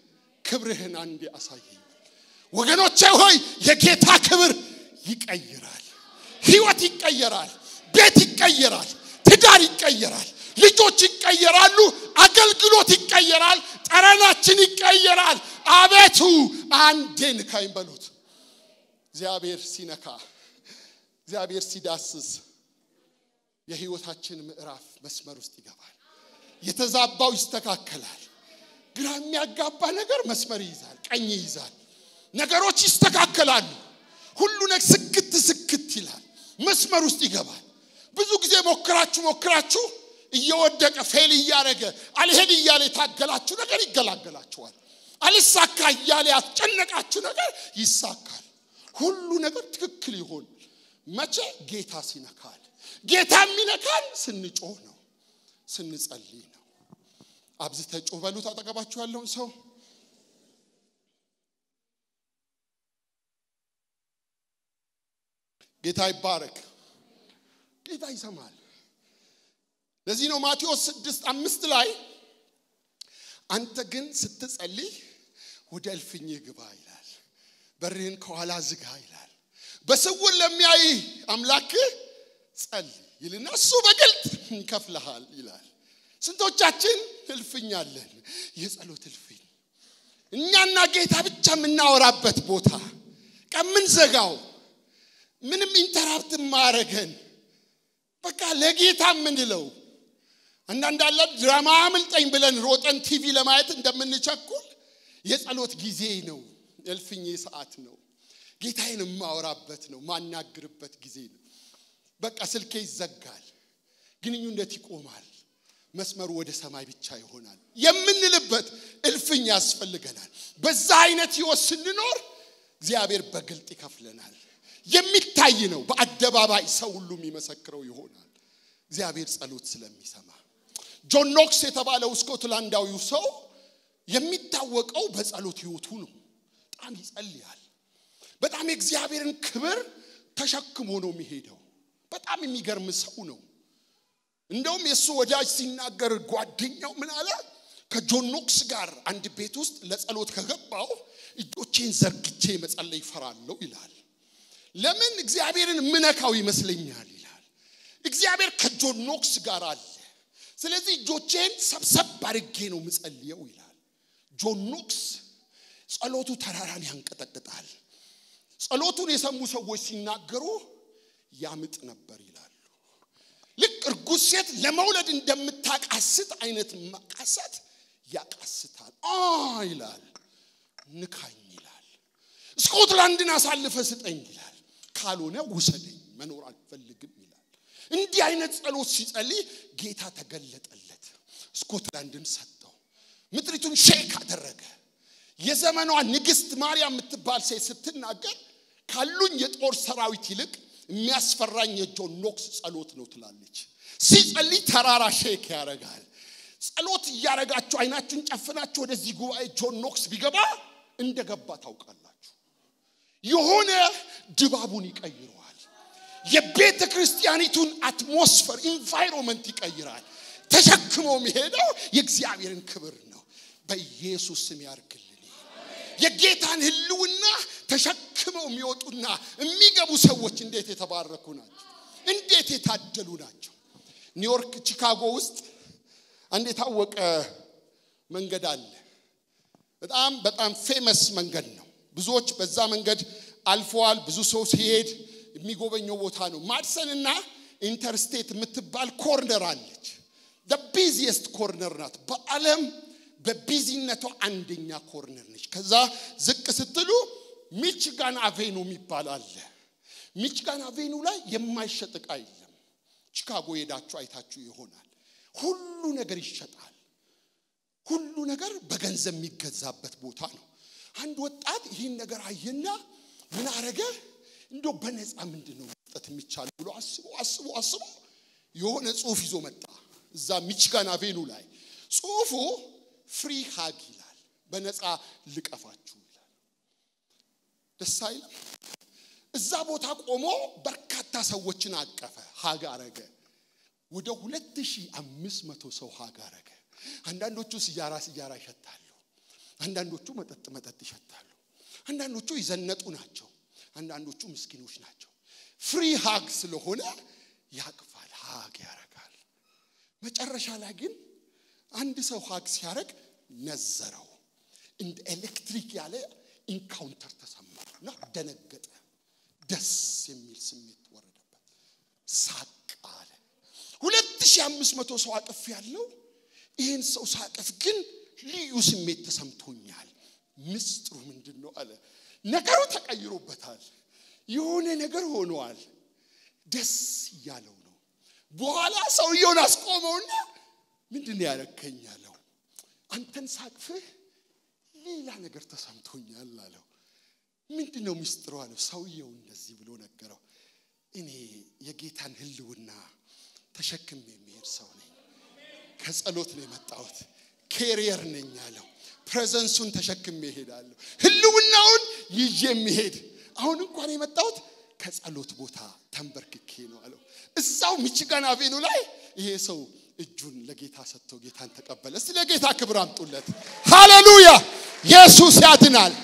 ክብርህን አንዴ አሳየኝ። ወገኖቼ ሆይ የጌታ ክብር ይቀይራል። ህይወት ይቀየራል። ቤት ይቀየራል። ትዳር ይቀየራል። ልጆች ይቀየራሉ። አገልግሎት ይቀየራል። ጠረናችን ይቀየራል። አቤቱ አንዴ ንካኝ በሉት። እግዚአብሔር ሲነካ፣ እግዚአብሔር ሲዳስስ የህይወታችን ምዕራፍ መስመር ውስጥ ይገባል። የተዛባው ይስተካከላል። ግራ የሚያጋባ ነገር መስመር ይይዛል፣ ቀኝ ይይዛል። ነገሮች ይስተካከላሉ። ሁሉ ነገር ስክት ስክት ይላል፣ መስመር ውስጥ ይገባል። ብዙ ጊዜ ሞክራችሁ ሞክራችሁ እየወደቀ ፌል እያደረገ አልሄድ እያለ የታገላችሁ ነገር ይገላገላችኋል። አልሳካ እያለ ያስጨነቃችሁ ነገር ይሳካል። ሁሉ ነገር ትክክል ይሆን መቼ? ጌታ ሲነካል። ጌታ የሚነካል ስንጮህ ነው፣ ስንጸልይ ነው። አብዝተ ጮህ በሉት። አጠገባችሁ ያለውን ሰው ጌታ ይባረክ። ጌታ ይሰማል። ለዚህ ነው ማቴዎስ ስድስት አምስት ላይ አንተ ግን ስትጸልይ ወደ እልፍኝህ ግባ ይላል፣ በርህን ከኋላ ዝጋ ይላል። በስውር ለሚያይ አምላክህ ጸልይ ይልና እሱ በግልጥ ይከፍልሃል ይላል። ስንቶቻችን እልፍኝ አለን? የጸሎት እልፍኝ እኛና ጌታ ብቻ የምናወራበት ቦታ ከምንዘጋው ምንም ኢንተራፕት ማረገን በቃ ለጌታ የምንለው አንዳንድ አለ ድራማ አምልጠኝ ብለን ሮጠን ቲቪ ለማየት እንደምንቸኩል የጸሎት ጊዜ ነው። የእልፍኜ ሰዓት ነው። ጌታዬን የማወራበት ነው። ማናግርበት ጊዜ ነው። በቃ ስልኬ ይዘጋል፣ ግንኙነት ይቆማል፣ መስመሩ ወደ ሰማይ ብቻ ይሆናል የምንልበት እልፍኝ ያስፈልገናል። በዛ አይነት ህይወት ስንኖር እግዚአብሔር በግልጥ ይከፍለናል። የሚታይ ነው። በአደባባይ ሰው ሁሉ የሚመሰክረው ይሆናል። እግዚአብሔር ጸሎት ስለሚሰማ ጆን ኖክስ የተባለው ስኮትላንዳዊው ሰው የሚታወቀው በጸሎት ህይወቱ ነው። በጣም ይጸልያል። በጣም የእግዚአብሔርን ክብር ተሸክሞ ነው የሚሄደው። በጣም የሚገርም ሰው ነው። እንደውም የእሱ ወዳጅ ሲናገር ጓደኛው ምን አለ? ከጆን ኖክስ ጋር አንድ ቤት ውስጥ ለጸሎት ከገባው እጆቼን ዘርግቼ መጸለይ ይፈራለሁ ይላል። ለምን እግዚአብሔርን ምነካው ይመስለኛል ይላል። እግዚአብሔር ከጆን ኖክስ ጋር አለ። ስለዚህ እጆቼን ሰብሰብ አድርጌ ነው ምጸልየው ይላል። ጆን ኖክስ ጸሎቱ ተራራን ያንቀጠቅጣል። ጸሎቱን የሰሙ ሰዎች ሲናገሩ ያምጥ ነበር ይላሉ። ልክ እርጉዝ ሴት ለመውለድ እንደምታቃስት አይነት ማቃሰት ያቃስታል። አ ይላል ንካኝ ይላል። ስኮትላንድን አሳልፈ ስጠኝ ይላል። ካልሆነ ውሰደኝ፣ መኖር አልፈልግም ይላል። እንዲህ አይነት ጸሎት ሲጸልይ ጌታ ተገለጠለት። ስኮትላንድን ሰጠው። ምድሪቱን ሼክ አደረገ። የዘመኗ ንግስት ማርያም የምትባል ሴት ስትናገር ካሉኝ የጦር ሰራዊት ይልቅ የሚያስፈራኝ የጆን ኖክስ ጸሎት ነው ትላለች። ሲጸልይ ተራራ ሼክ ያደርጋል። ጸሎት እያደረጋችሁ አይናችሁን ጨፍናችሁ ወደዚህ ጉባኤ ጆን ኖክስ ቢገባ እንደገባ ታውቃላችሁ። የሆነ ድባቡን ይቀይረዋል። የቤተ ክርስቲያኒቱን አትሞስፈር ኢንቫይሮንመንት ይቀይራል። ተሸክሞ የሚሄደው የእግዚአብሔርን ክብር ነው። በኢየሱስ ስም ያርግልን። የጌታን ህልውና ተሸክመው የሚወጡና የሚገቡ ሰዎች እንዴት የተባረኩ ናቸው! እንዴት የታደሉ ናቸው! ኒውዮርክ፣ ቺካጎ ውስጥ አንድ የታወቀ መንገድ አለ። በጣም በጣም ፌመስ መንገድ ነው። ብዙዎች በዛ መንገድ አልፈዋል። ብዙ ሰው ሲሄድ የሚጎበኘው ቦታ ነው። ማድሰንና ኢንተርስቴት የምትባል ኮርነር አለች። ቢዚየስት ኮርነር ናት በዓለም በቢዚነቷ አንደኛ ኮርነር ነች። ከዛ ዝቅ ስትሉ ሚችጋን አቬኑ የሚባል አለ። ሚችጋን አቬኑ ላይ የማይሸጥ ዕቃ የለም። ቺካጎ ሄዳችሁ አይታችሁ ይሆናል። ሁሉ ነገር ይሸጣል። ሁሉ ነገር በገንዘብ የሚገዛበት ቦታ ነው። አንድ ወጣት ይህን ነገር አየና ምን አረገ? እንዶ በነፃ ምንድን ነው መስጠት የሚቻል ብሎ አስቦ አስቦ አስቦ የሆነ ጽሁፍ ይዞ መጣ። እዛ ሚችጋን አቬኑ ላይ ጽሁፉ ፍሪ ሃግ ይላል። በነፃ ልቀፋችሁ ይላል። ደስ አይልም? እዛ ቦታ ቆሞ በርካታ ሰዎችን አቀፈ፣ ሃግ አረገ። ወደ ሁለት ሺህ አምስት መቶ ሰው ሃግ አረገ። አንዳንዶቹ ስያራ ስያራ ይሸታሉ። አንዳንዶቹ መጠጥ መጠጥ ይሸታሉ። አንዳንዶቹ ይዘነጡ ናቸው። አንዳንዶቹ ምስኪኖች ናቸው። ፍሪ ሃግ ስለሆነ ያቅፋል፣ ሃግ ያረጋል። መጨረሻ ላይ ግን አንድ ሰው ሃግ ሲያደርግ ነዘረው። እንደ ኤሌክትሪክ ያለ ኢንካውንተር ተሰማው እና ደነገጠ። ደስ የሚል ስሜት ወረደበት። ሳቅ አለ። ሁለት ሺህ አምስት መቶ ሰው አቅፍ ያለው ይህን ሰው ሳቀፍ ግን ልዩ ስሜት ተሰምቶኛል። ምስጢሩ ምንድን ነው አለ። ነገሩ ተቀይሮበታል። የሆነ ነገር ሆነዋል። ደስ እያለው ነው። በኋላ ሰውየውን አስቆመውና ምንድን ነው ያረከኝ አለው። አንተን ሳቅፍህ ሌላ ነገር ተሰምቶኛል አለው። ምንድን ነው ምስጢሩ አለው። ሰውየው እንደዚህ ብሎ ነገረው። እኔ የጌታን ህልውና ተሸክም የሚሄድ ሰው ነኝ። ከጸሎት ነው የመጣሁት። ኬሪየር ነኝ አለው። ፕሬዘንሱን ተሸክሜ እሄዳለሁ። ህልውናውን ይዤ የሚሄድ አሁን እንኳን የመጣሁት ከጸሎት ቦታ ተንበርክኬ ነው አለው። እዛው ሚችጋን አቬኑ ላይ ይሄ ሰው እጁን ለጌታ ሰጥቶ ጌታን ተቀበለ። እስቲ ለጌታ ክብር አምጡለት። ሃሌሉያ! ኢየሱስ ያድናል።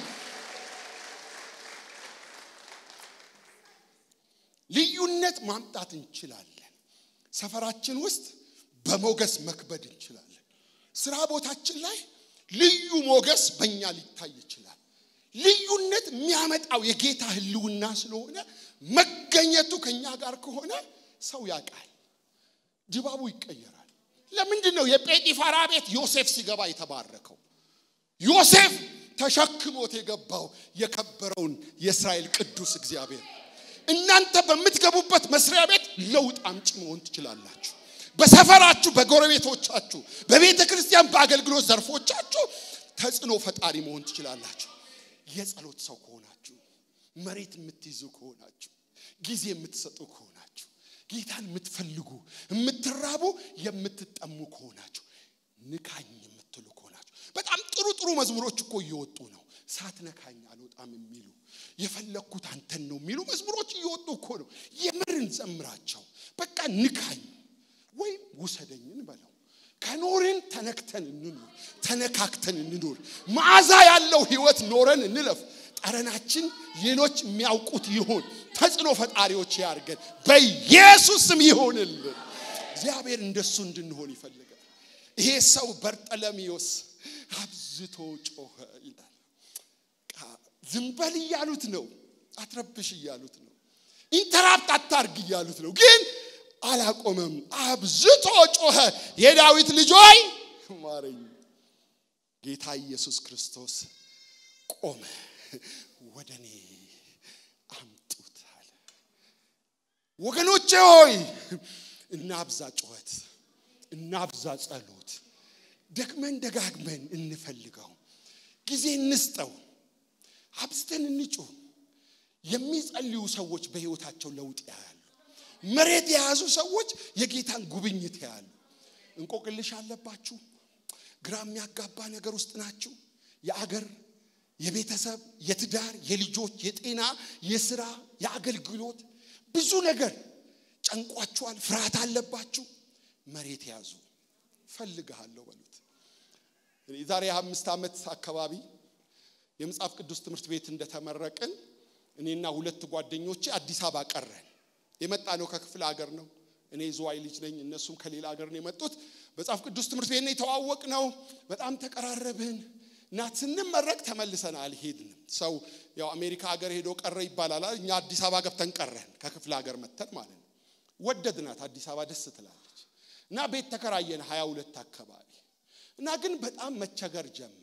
ልዩነት ማምጣት እንችላለን። ሰፈራችን ውስጥ በሞገስ መክበድ እንችላለን። ስራ ቦታችን ላይ ልዩ ሞገስ በእኛ ሊታይ ይችላል። ልዩነት የሚያመጣው የጌታ ህልውና ስለሆነ መገኘቱ ከኛ ጋር ከሆነ ሰው ያውቃል፣ ድባቡ ይቀየራል። ለምንድን ነው የጴጢፋራ ቤት ዮሴፍ ሲገባ የተባረከው? ዮሴፍ ተሸክሞት የገባው የከበረውን የእስራኤል ቅዱስ እግዚአብሔር። እናንተ በምትገቡበት መስሪያ ቤት ለውጥ አምጪ መሆን ትችላላችሁ። በሰፈራችሁ፣ በጎረቤቶቻችሁ፣ በቤተ ክርስቲያን፣ በአገልግሎት ዘርፎቻችሁ ተጽዕኖ ፈጣሪ መሆን ትችላላችሁ። የጸሎት ሰው ከሆናችሁ፣ መሬት የምትይዙ ከሆናችሁ፣ ጊዜ የምትሰጡ ከሆናችሁ፣ ጌታን የምትፈልጉ የምትራቡ፣ የምትጠሙ ከሆናችሁ፣ ንካኝ የምትሉ ከሆናችሁ፣ በጣም ጥሩ ጥሩ መዝሙሮች እኮ እየወጡ ነው። ሳትነካኝ አልወጣም የሚሉ የፈለግኩት አንተን ነው የሚሉ መዝሙሮች እየወጡ እኮ ነው። የምርን ዘምራቸው። በቃ ንካኝ ወይም ውሰደኝን በለው። ከኖርን ተነክተን እንኑር፣ ተነካክተን እንኑር። መዓዛ ያለው ህይወት ኖረን እንለፍ። ጠረናችን ሌሎች የሚያውቁት ይሁን። ተጽዕኖ ፈጣሪዎች ያርገን። በኢየሱስ ስም ይሁንልን። እግዚአብሔር እንደሱ እንድንሆን ይፈልጋል። ይሄ ሰው በርጠለሚዮስ አብዝቶ ጮኸ ይላል። ዝም በል እያሉት ነው፣ አትረብሽ እያሉት ነው፣ ኢንተራፕት አታርግ እያሉት ነው። ግን አላቆመም። አብዝቶ ጮኸ፣ የዳዊት ልጅ ሆይ ማረኝ። ጌታ ኢየሱስ ክርስቶስ ቆመ፣ ወደ እኔ አምጡት አለ። ወገኖቼ ሆይ እናብዛ ጩኸት፣ እናብዛ ጸሎት፣ ደግመን ደጋግመን እንፈልገው፣ ጊዜ እንስጠው፣ አብዝተን እንጩህ። የሚጸልዩ ሰዎች በሕይወታቸው ለውጥ ያያሉ። መሬት የያዙ ሰዎች የጌታን ጉብኝት ያያሉ። እንቆቅልሽ አለባችሁ፣ ግራ የሚያጋባ ነገር ውስጥ ናችሁ። የአገር፣ የቤተሰብ፣ የትዳር፣ የልጆች፣ የጤና፣ የስራ፣ የአገልግሎት ብዙ ነገር ጨንቋችኋል። ፍርሃት አለባችሁ። መሬት ያዙ። ፈልግሃለሁ በሉት። የዛሬ አምስት ዓመት አካባቢ የመጽሐፍ ቅዱስ ትምህርት ቤት እንደተመረቅን እኔና ሁለት ጓደኞቼ አዲስ አበባ ቀረን። የመጣ ነው ከክፍለ ሀገር ነው። እኔ ዝዋይ ልጅ ነኝ፣ እነሱም ከሌላ ሀገር ነው የመጡት። መጽሐፍ ቅዱስ ትምህርት ቤት ነው የተዋወቅ ነው። በጣም ተቀራረብን እና ስንመረቅ ተመልሰን አልሄድንም። ሰው ያው አሜሪካ ሀገር ሄዶ ቀረ ይባላል። እኛ አዲስ አበባ ገብተን ቀረን፣ ከክፍለ ሀገር መተን ማለት ነው። ወደድናት፣ አዲስ አበባ ደስ ትላለች እና ቤት ተከራየን ሀያ ሁለት አካባቢ እና ግን በጣም መቸገር ጀመርን።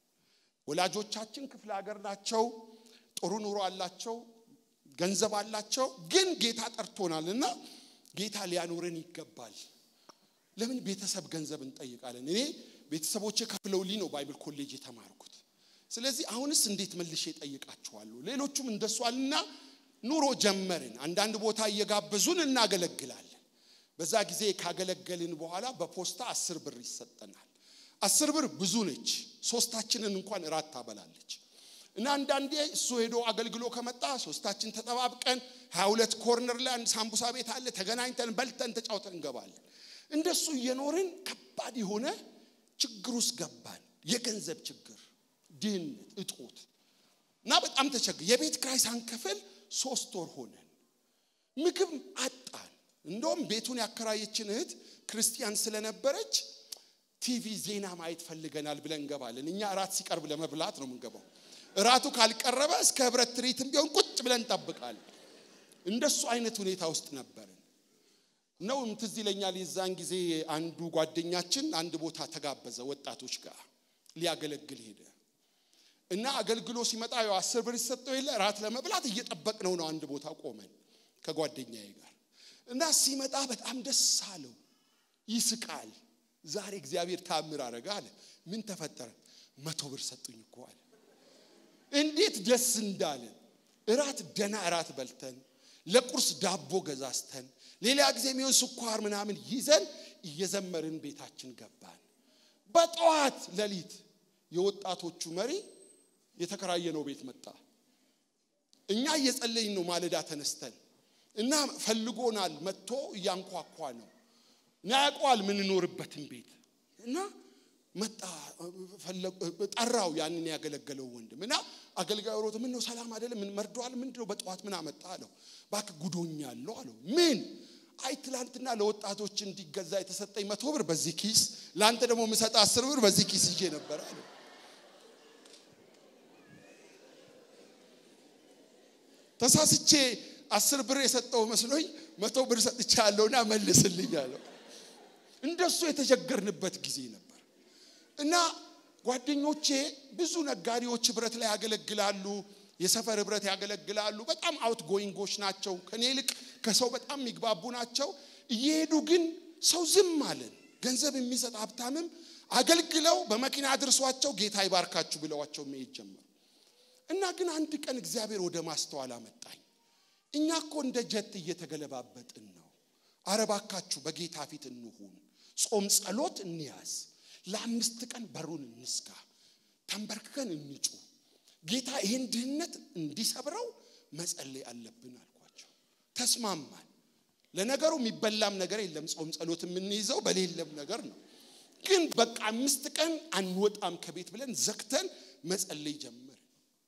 ወላጆቻችን ክፍለ ሀገር ናቸው፣ ጥሩ ኑሮ አላቸው፣ ገንዘብ አላቸው። ግን ጌታ ጠርቶናል እና ጌታ ሊያኖረን ይገባል። ለምን ቤተሰብ ገንዘብ እንጠይቃለን? እኔ ቤተሰቦቼ ከፍለውልኝ ነው ባይብል ኮሌጅ የተማርኩት። ስለዚህ አሁንስ እንዴት መልሼ እጠይቃችኋለሁ? ሌሎቹም እንደሱ አልና ኑሮ ጀመርን። አንዳንድ ቦታ እየጋበዙን እናገለግላለን። በዛ ጊዜ ካገለገልን በኋላ በፖስታ አስር ብር ይሰጠናል። አስር ብር ብዙ ነች። ሶስታችንን እንኳን እራት ታበላለች። እና አንዳንዴ እሱ ሄዶ አገልግሎ ከመጣ ሶስታችን ተጠባብቀን ሀያ ሁለት ኮርነር ላይ አንድ ሳምቡሳ ቤት አለ። ተገናኝተን በልተን ተጫውተን እንገባለን። እንደሱ እየኖርን ከባድ የሆነ ችግር ውስጥ ገባን። የገንዘብ ችግር፣ ድህነት፣ እጦት እና በጣም ተቸግር የቤት ክራይ ሳንከፍል ሶስት ወር ሆነን ምግብ አጣን። እንደውም ቤቱን ያከራየችን እህት ክርስቲያን ስለነበረች ቲቪ ዜና ማየት ፈልገናል ብለን እንገባለን። እኛ እራት ሲቀርብ ለመብላት ነው የምንገባው። እራቱ ካልቀረበ እስከ ህብረት ትርኢትም ቢሆን ቁጭ ብለን እንጠብቃለን። እንደሱ አይነት ሁኔታ ውስጥ ነበርን ነው። ትዝ ይለኛል የዛን ጊዜ አንዱ ጓደኛችን አንድ ቦታ ተጋበዘ፣ ወጣቶች ጋር ሊያገለግል ሄደ እና አገልግሎ ሲመጣ ያው አስር ብር ሲሰጠው የለ እራት ለመብላት እየጠበቅነው ነው። አንድ ቦታ ቆመን ከጓደኛዬ ጋር እና ሲመጣ በጣም ደስ አለው፣ ይስቃል። ዛሬ እግዚአብሔር ታምር አረገ አለ። ምን ተፈጠረ? መቶ ብር ሰጡኝ እኮ አለ። እንዴት ደስ እንዳለን እራት ደና እራት በልተን ለቁርስ ዳቦ ገዛዝተን ሌላ ጊዜ የሚሆን ስኳር ምናምን ይዘን እየዘመርን ቤታችን ገባን። በጠዋት ሌሊት የወጣቶቹ መሪ የተከራየነው ቤት መጣ። እኛ እየጸለይን ነው ማለዳ ተነስተን እና ፈልጎናል። መጥቶ እያንኳኳ ነው እና ያውቀዋል ምንኖርበትን ቤት እና መጣ ጠራው ያንን ያገለገለው ወንድም እና አገልጋዩ ሮጥ ምን ነው ሰላም አይደለም ምን መርዷል ምንድን ነው በጠዋት ምን አመጣ አለው እባክህ ጉዶኛለሁ አለው ምን አይ ትላንትና ለወጣቶች እንዲገዛ የተሰጠኝ መቶ ብር በዚህ ኪስ ለአንተ ደግሞ የምሰጥ አስር ብር በዚህ ኪስ ይዤ ነበር አለው ተሳስቼ አስር ብር የሰጠው መስሎኝ መቶ ብር ሰጥቼ ያለውና መልስልኝ አለው እንደሱ የተቸገርንበት ጊዜ ነበር እና ጓደኞቼ ብዙ ነጋዴዎች ህብረት ላይ ያገለግላሉ የሰፈር ህብረት ያገለግላሉ በጣም አውት ጎይንጎች ናቸው ከኔ ይልቅ ከሰው በጣም የሚግባቡ ናቸው እየሄዱ ግን ሰው ዝም አለን ገንዘብ የሚሰጥ ሀብታምም አገልግለው በመኪና አድርሷቸው ጌታ ይባርካችሁ ብለዋቸው መሄድ ጀመሩ እና ግን አንድ ቀን እግዚአብሔር ወደ ማስተዋል አመጣኝ እኛ እኮ እንደ ጀት እየተገለባበጥን ነው አረባካችሁ በጌታ ፊት እንሁን ጾም ጸሎት እንያዝ ለአምስት ቀን በሩን እንስጋ ተንበርክከን እንጩ ጌታ ይህን ድህነት እንዲሰብረው መጸለይ አለብን አልኳቸው ተስማማን ለነገሩ የሚበላም ነገር የለም ጾም ጸሎት የምንይዘው በሌለም ነገር ነው ግን በቃ አምስት ቀን አንወጣም ከቤት ብለን ዘግተን መጸለይ ጀመር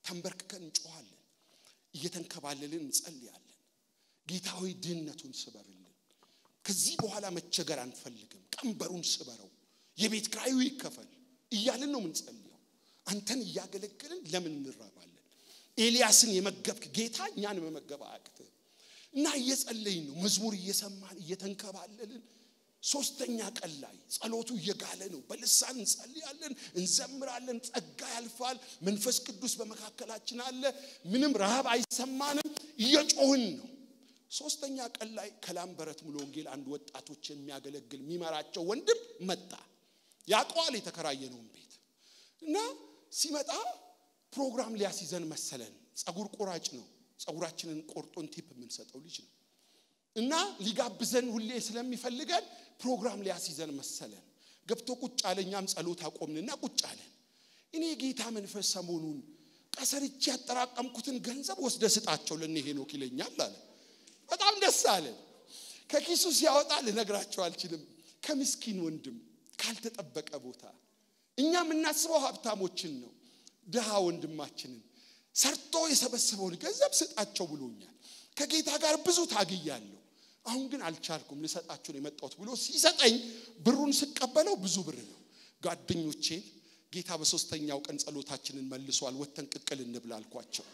ተንበርክከን እንጮኋለን። እየተንከባለልን እንጸልያለን። ጌታ ሆይ ድህነቱን ስበርልን። ከዚህ በኋላ መቸገር አንፈልግም። ቀንበሩን ስበረው፣ የቤት ኪራዩ ይከፈል እያልን ነው የምንጸልየው። አንተን እያገለገልን ለምን እንራባለን? ኤልያስን የመገብክ ጌታ እኛን መመገብ አያቅትህ እና እየጸለይን ነው። መዝሙር እየሰማን እየተንከባለልን ሶስተኛ ቀን ላይ ጸሎቱ እየጋለ ነው። በልሳን እንጸልያለን፣ እንዘምራለን። ጸጋ ያልፋል። መንፈስ ቅዱስ በመካከላችን አለ። ምንም ረሃብ አይሰማንም። እየጮህን ነው። ሶስተኛ ቀን ላይ ከላምበረት ሙሉ ወንጌል አንድ ወጣቶች የሚያገለግል የሚመራቸው ወንድም መጣ። ያውቀዋል የተከራየነውን ቤት እና ሲመጣ ፕሮግራም ሊያስይዘን መሰለን። ጸጉር ቆራጭ ነው። ጸጉራችንን ቆርጦን ቲፕ የምንሰጠው ልጅ ነው እና ሊጋብዘን ሁሌ ስለሚፈልገን ፕሮግራም ሊያስይዘን መሰለን። ገብቶ ቁጭ አለ። እኛም ጸሎት አቆምንና ቁጭ አለን። እኔ የጌታ መንፈስ ሰሞኑን ቀሰርቼ ያጠራቀምኩትን ገንዘብ ወስደ ስጣቸው ለእነ ሄኖክ ይለኛል አለ። በጣም ደስ አለን። ከኪሱ ሲያወጣ ልነግራቸው አልችልም። ከምስኪን ወንድም ካልተጠበቀ ቦታ እኛ የምናስበው ሀብታሞችን ነው። ድሃ ወንድማችንን ሰርቶ የሰበሰበውን ገንዘብ ስጣቸው ብሎኛል። ከጌታ ጋር ብዙ ታግያለሁ። አሁን ግን አልቻልኩም፣ ልሰጣችሁ ነው የመጣሁት ብሎ ሲሰጠኝ ብሩን ስቀበለው ብዙ ብር ነው። ጓደኞቼን ጌታ በሶስተኛው ቀን ጸሎታችንን መልሷል፣ ወተን ቅቅል እንብላ አልኳቸው።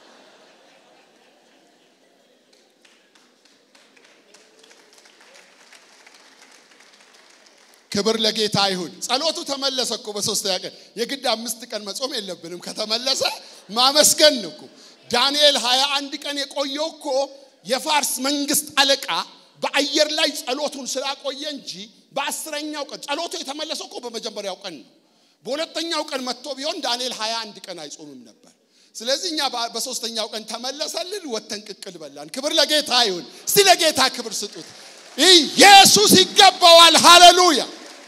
ክብር ለጌታ ይሁን። ጸሎቱ ተመለሰ እኮ በሶስተኛ ቀን። የግድ አምስት ቀን መጾም የለብንም። ከተመለሰ ማመስገን ነው እኮ። ዳንኤል ሀያ አንድ ቀን የቆየው እኮ የፋርስ መንግስት አለቃ በአየር ላይ ጸሎቱን ስላቆየ እንጂ በአስረኛው ቀን ጸሎቱ የተመለሰው እኮ በመጀመሪያው ቀን ነው። በሁለተኛው ቀን መጥቶ ቢሆን ዳንኤል ሀያ አንድ ቀን አይጾምም ነበር። ስለዚህ እኛ በሶስተኛው ቀን ተመለሰልን፣ ወተን ቅቅል በላን። ክብር ለጌታ ይሁን። እስቲ ለጌታ ክብር ስጡት። ኢየሱስ ይገባዋል። ሃሌሉያ።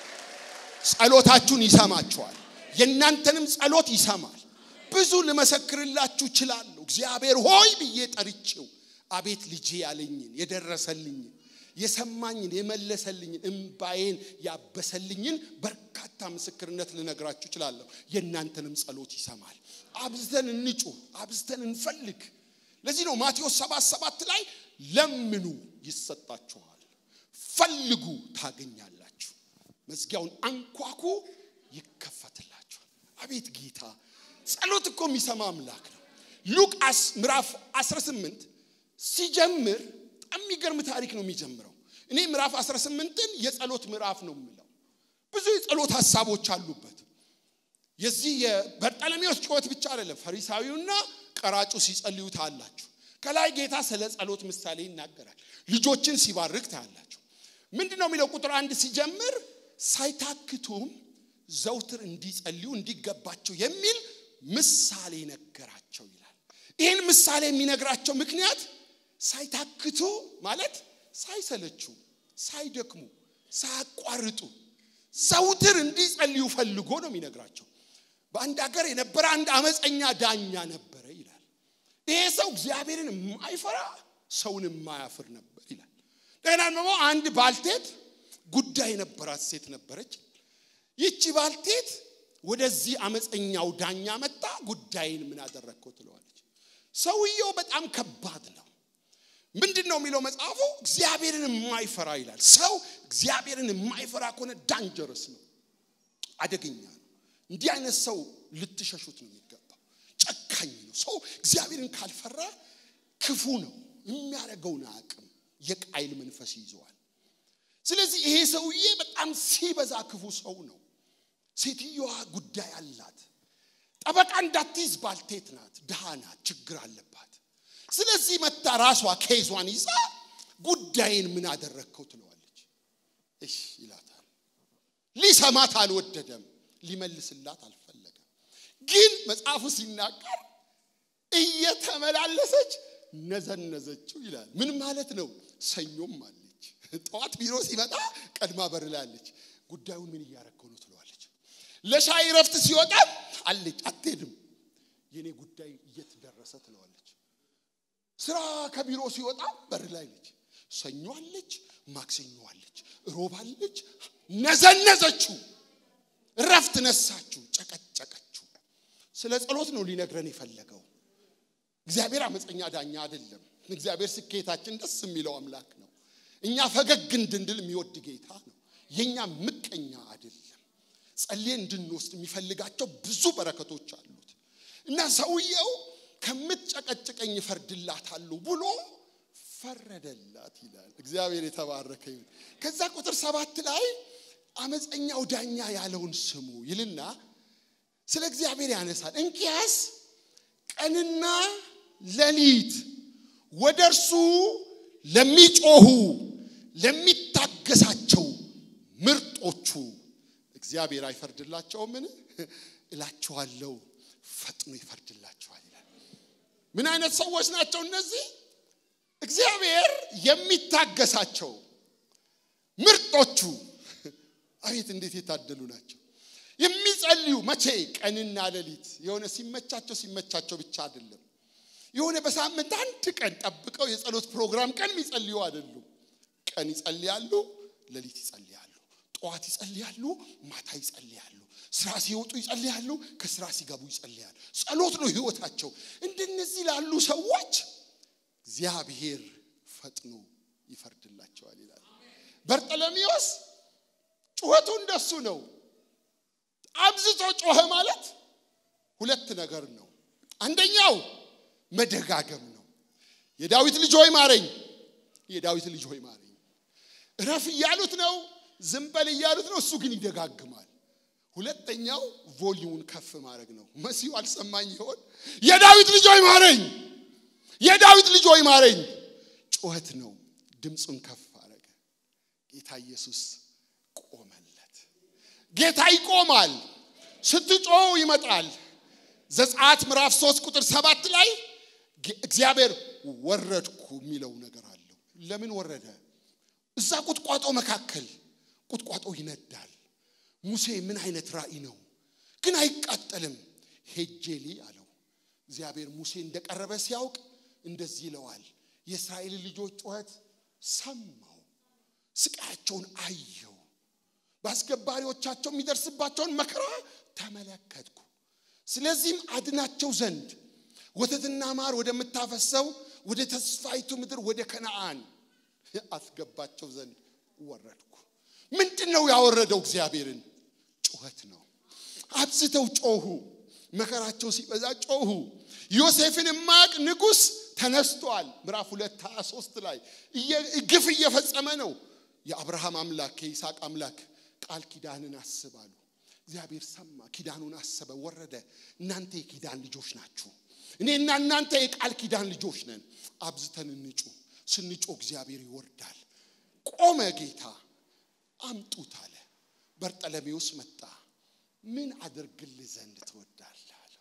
ጸሎታችሁን ይሰማችኋል። የእናንተንም ጸሎት ይሰማል። ብዙ ልመሰክርላችሁ እችላለሁ። እግዚአብሔር ሆይ ብዬ ጠርቼው አቤት ልጄ ያለኝን የደረሰልኝን የሰማኝን የመለሰልኝን እምባዬን ያበሰልኝን በርካታ ምስክርነት ልነግራችሁ እችላለሁ። የእናንተንም ጸሎት ይሰማል። አብዝተን እንጩህ፣ አብዝተን እንፈልግ። ለዚህ ነው ማቴዎስ ሰባት ሰባት ላይ ለምኑ ይሰጣችኋል፣ ፈልጉ ታገኛላችሁ፣ መዝጊያውን አንኳኩ ይከፈትላችኋል። አቤት ጌታ ጸሎት እኮ የሚሰማ አምላክ ነው። ሉቃስ ምዕራፍ 18 ሲጀምር በጣም የሚገርም ታሪክ ነው የሚጀምረው። እኔ ምዕራፍ 18ን የጸሎት ምዕራፍ ነው የምለው። ብዙ የጸሎት ሀሳቦች አሉበት። የዚህ የበርጠለሜዎስ ጩኸት ብቻ አይደለም። ፈሪሳዊውና ቀራጩ ሲጸልዩ ታያላችሁ። ከላይ ጌታ ስለ ጸሎት ምሳሌ ይናገራል። ልጆችን ሲባርክ ታያላችሁ። ምንድን ነው የሚለው? ቁጥር አንድ ሲጀምር ሳይታክቱም ዘውትር እንዲጸልዩ እንዲገባቸው የሚል ምሳሌ ነገራቸው ይላል። ይህን ምሳሌ የሚነግራቸው ምክንያት ሳይታክቱ ማለት ሳይሰለቹ፣ ሳይደክሙ፣ ሳያቋርጡ ዘውትር እንዲጸልዩ ፈልጎ ነው የሚነግራቸው። በአንድ ሀገር የነበረ አንድ አመፀኛ ዳኛ ነበረ ይላል። ይሄ ሰው እግዚአብሔርን የማይፈራ ሰውን የማያፍር ነበር ይላል። እንደገና ደግሞ አንድ ባልቴት ጉዳይ የነበራት ሴት ነበረች። ይቺ ባልቴት ወደዚህ አመፀኛው ዳኛ መጣ። ጉዳይን ምን አደረግከው ትለዋለች። ሰውየው በጣም ከባድ ነው። ምንድን ነው የሚለው መጽሐፉ? እግዚአብሔርን የማይፈራ ይላል። ሰው እግዚአብሔርን የማይፈራ ከሆነ ዳንጀረስ ነው፣ አደገኛ ነው። እንዲህ አይነት ሰው ልትሸሹት ነው የሚገባው። ጨካኝ ነው። ሰው እግዚአብሔርን ካልፈራ ክፉ ነው። የሚያደርገውን አቅም የቃይል መንፈስ ይዘዋል። ስለዚህ ይሄ ሰውዬ በጣም ሲበዛ ክፉ ሰው ነው። ሴትዮዋ ጉዳይ አላት። ጠበቃ እንዳትይዝ ባልቴት ናት፣ ድሃ ናት፣ ችግር አለባት። ስለዚህ መታ ራሷ ኬዟን ይዛ ጉዳይን ምን አደረግከው ትለዋለች። እሺ ይላታል። ሊሰማት አልወደደም፣ ሊመልስላት አልፈለገም። ግን መጽሐፉ ሲናገር እየተመላለሰች ነዘነዘችው ይላል። ምን ማለት ነው? ሰኞም አለች። ጠዋት ቢሮ ሲመጣ ቀድማ በር ላይ አለች። ጉዳዩን ምን እያረከው ነው ትለዋለች። ለሻይ ረፍት ሲወጣ አለች፣ አትሄድም። የኔ ጉዳይ የት ደረሰ ትለዋለች። ስራ ከቢሮ ሲወጣ በር ላይ ነች። ሰኞ አለች፣ ማክሰኞ አለች፣ ሮብ አለች። ነዘነዘችው፣ ረፍት ነሳችው፣ ጨቀጨቀችው። ስለ ጸሎት ነው ሊነግረን የፈለገው። እግዚአብሔር አመፀኛ ዳኛ አይደለም። እግዚአብሔር ስኬታችን ደስ የሚለው አምላክ ነው። እኛ ፈገግ እንድንድል የሚወድ ጌታ ነው። የኛ ምቀኛ አይደለም። ጸልየን እንድንወስድ የሚፈልጋቸው ብዙ በረከቶች አሉት እና ሰውየው ከምትጨቀጭቀኝ እፈርድላታለሁ ብሎ ፈረደላት ይላል። እግዚአብሔር የተባረከ ይሁን። ከዛ ቁጥር ሰባት ላይ አመፀኛው ዳኛ ያለውን ስሙ ይልና ስለ እግዚአብሔር ያነሳል። እንኪያስ ቀንና ሌሊት ወደ እርሱ ለሚጮሁ ለሚታገሳቸው ምርጦቹ እግዚአብሔር አይፈርድላቸውምን? እላችኋለሁ ፈጥኖ ይፈርድላቸዋል ይላል። ምን አይነት ሰዎች ናቸው እነዚህ? እግዚአብሔር የሚታገሳቸው ምርጦቹ። አቤት እንዴት የታደሉ ናቸው! የሚጸልዩ መቼ? ቀንና ሌሊት። የሆነ ሲመቻቸው ሲመቻቸው ብቻ አይደለም። የሆነ በሳምንት አንድ ቀን ጠብቀው የጸሎት ፕሮግራም ቀን የሚጸልዩ አይደሉም። ቀን ይጸልያሉ፣ ሌሊት ይጸልያሉ፣ ጠዋት ይጸልያሉ፣ ማታ ይጸልያሉ፣ ስራ ሲወጡ ይጸልያሉ፣ ከስራ ሲገቡ ይጸልያሉ። ጸሎት ነው ህይወታቸው። እንደነዚህ ላሉ ሰዎች እግዚአብሔር ፈጥኖ ይፈርድላቸዋል ይላል። በርጠለሚዎስ ጩኸቱ እንደሱ ነው። አብዝቶ ጮኸ ማለት ሁለት ነገር ነው። አንደኛው መደጋገም ነው። የዳዊት ልጅ ሆይ ማረኝ፣ የዳዊት ልጅ ሆይ ማረኝ። እረፍ እያሉት ነው፣ ዝም በል እያሉት ነው። እሱ ግን ይደጋግማል። ሁለተኛው ቮሊዩን ከፍ ማድረግ ነው። መሲሁ አልሰማኝ ይሆን? የዳዊት ልጅ ሆይ ማረኝ፣ የዳዊት ልጅ ሆይ ማረኝ። ጩኸት ነው። ድምፁን ከፍ አረገ። ጌታ ኢየሱስ ቆመለት። ጌታ ይቆማል። ስትጮው ይመጣል። ዘጸአት ምዕራፍ 3 ቁጥር ሰባት ላይ እግዚአብሔር ወረድኩ የሚለው ነገር አለው። ለምን ወረደ? እዛ ቁጥቋጦ መካከል ቁጥቋጦ ይነዳል። ሙሴ ምን አይነት ራእይ ነው ግን አይቃጠልም። ሄጄሊ አለው። እግዚአብሔር ሙሴ እንደቀረበ ሲያውቅ እንደዚህ ይለዋል፣ የእስራኤል ልጆች ጩኸት ሰማው፣ ስቃያቸውን አየው፣ በአስገባሪዎቻቸው የሚደርስባቸውን መከራ ተመለከትኩ። ስለዚህም አድናቸው ዘንድ ወተትና ማር ወደምታፈሰው ወደ ተስፋይቱ ምድር ወደ ከነአን አስገባቸው ዘንድ ወረድኩ። ምንድን ነው ያወረደው? እግዚአብሔርን ጩኸት ነው። አብዝተው ጮሁ። መከራቸው ሲበዛ ጮሁ። ዮሴፍን የማያውቅ ንጉሥ ተነስቷል። ምዕራፍ ሁለት ሀያ ሶስት ላይ ግፍ እየፈጸመ ነው። የአብርሃም አምላክ የይስሐቅ አምላክ ቃል ኪዳንን አስባሉ። እግዚአብሔር ሰማ፣ ኪዳኑን አሰበ፣ ወረደ። እናንተ የኪዳን ልጆች ናችሁ፣ እኔና እናንተ የቃል ኪዳን ልጆች ነን። አብዝተን እንጩ። ስንጮ እግዚአብሔር ይወርዳል። ቆመ ጌታ። አምጡት አለ። በርጠለሜዎስ መጣ። ምን አደርግልህ ዘንድ ትወዳለህ አለው።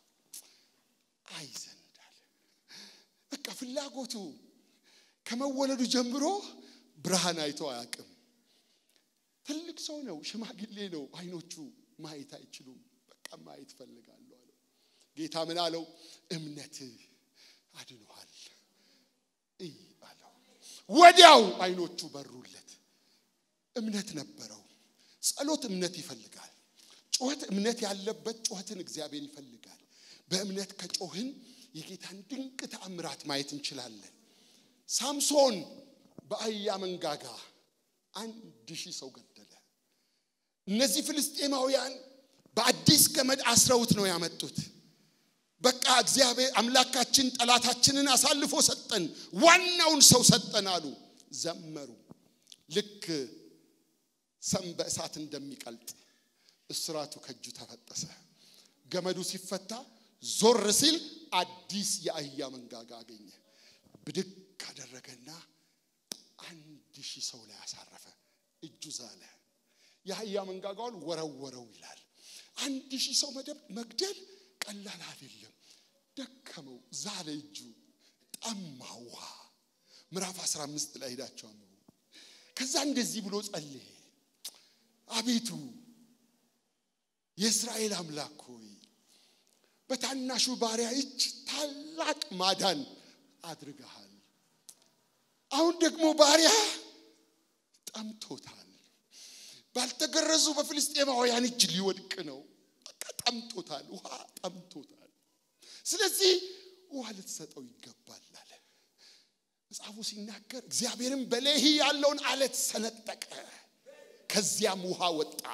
አይ ዘንድ አለ። በቃ ፍላጎቱ ከመወለዱ ጀምሮ ብርሃን አይቶ አያውቅም። ትልቅ ሰው ነው፣ ሽማግሌ ነው። አይኖቹ ማየት አይችሉም። በቃ ማየት ፈልጋለሁ አለው። ጌታ ምን አለው? እምነትህ አድኖሃል እይ አለው። ወዲያው አይኖቹ በሩለት። እምነት ነበረው። ጸሎት እምነት ይፈልጋል። ጩኸት እምነት ያለበት ጩኸትን እግዚአብሔር ይፈልጋል። በእምነት ከጮህን የጌታን ድንቅ ተአምራት ማየት እንችላለን። ሳምሶን በአህያ መንጋጋ አንድ ሺህ ሰው ገደለ። እነዚህ ፍልስጤማውያን በአዲስ ገመድ አስረውት ነው ያመጡት። በቃ እግዚአብሔር አምላካችን ጠላታችንን አሳልፎ ሰጠን፣ ዋናውን ሰው ሰጠን አሉ። ዘመሩ። ልክ ሰም በእሳት እንደሚቀልጥ እስራቱ ከእጁ ተፈጠሰ። ገመዱ ሲፈታ ዞር ሲል አዲስ የአህያ መንጋጋ አገኘ። ብድግ አደረገና አንድ ሺህ ሰው ላይ አሳረፈ። እጁ ዛለ። የአህያ መንጋጋውን ወረወረው ይላል። አንድ ሺህ ሰው መግደል ቀላል አይደለም። ደከመው፣ ዛለ እጁ፣ ጠማ ውሃ። ምዕራፍ 15 ላይ ሄዳቸው አንብቡ። ከዛ እንደዚህ ብሎ ጸለየ። አቤቱ የእስራኤል አምላክ ሆይ በታናሹ ባሪያ እጅ ታላቅ ማዳን አድርገሃል። አሁን ደግሞ ባሪያ ጠምቶታል። ባልተገረዙ በፍልስጤማውያን እጅ ሊወድቅ ነው። በቃ ጠምቶታል፣ ውሃ ጠምቶታል። ስለዚህ ውሃ ልትሰጠው ይገባል አለ። መጽሐፉ ሲናገር እግዚአብሔርም በሌሂ ያለውን አለት ሰነጠቀ፣ ከዚያም ውሃ ወጣ፣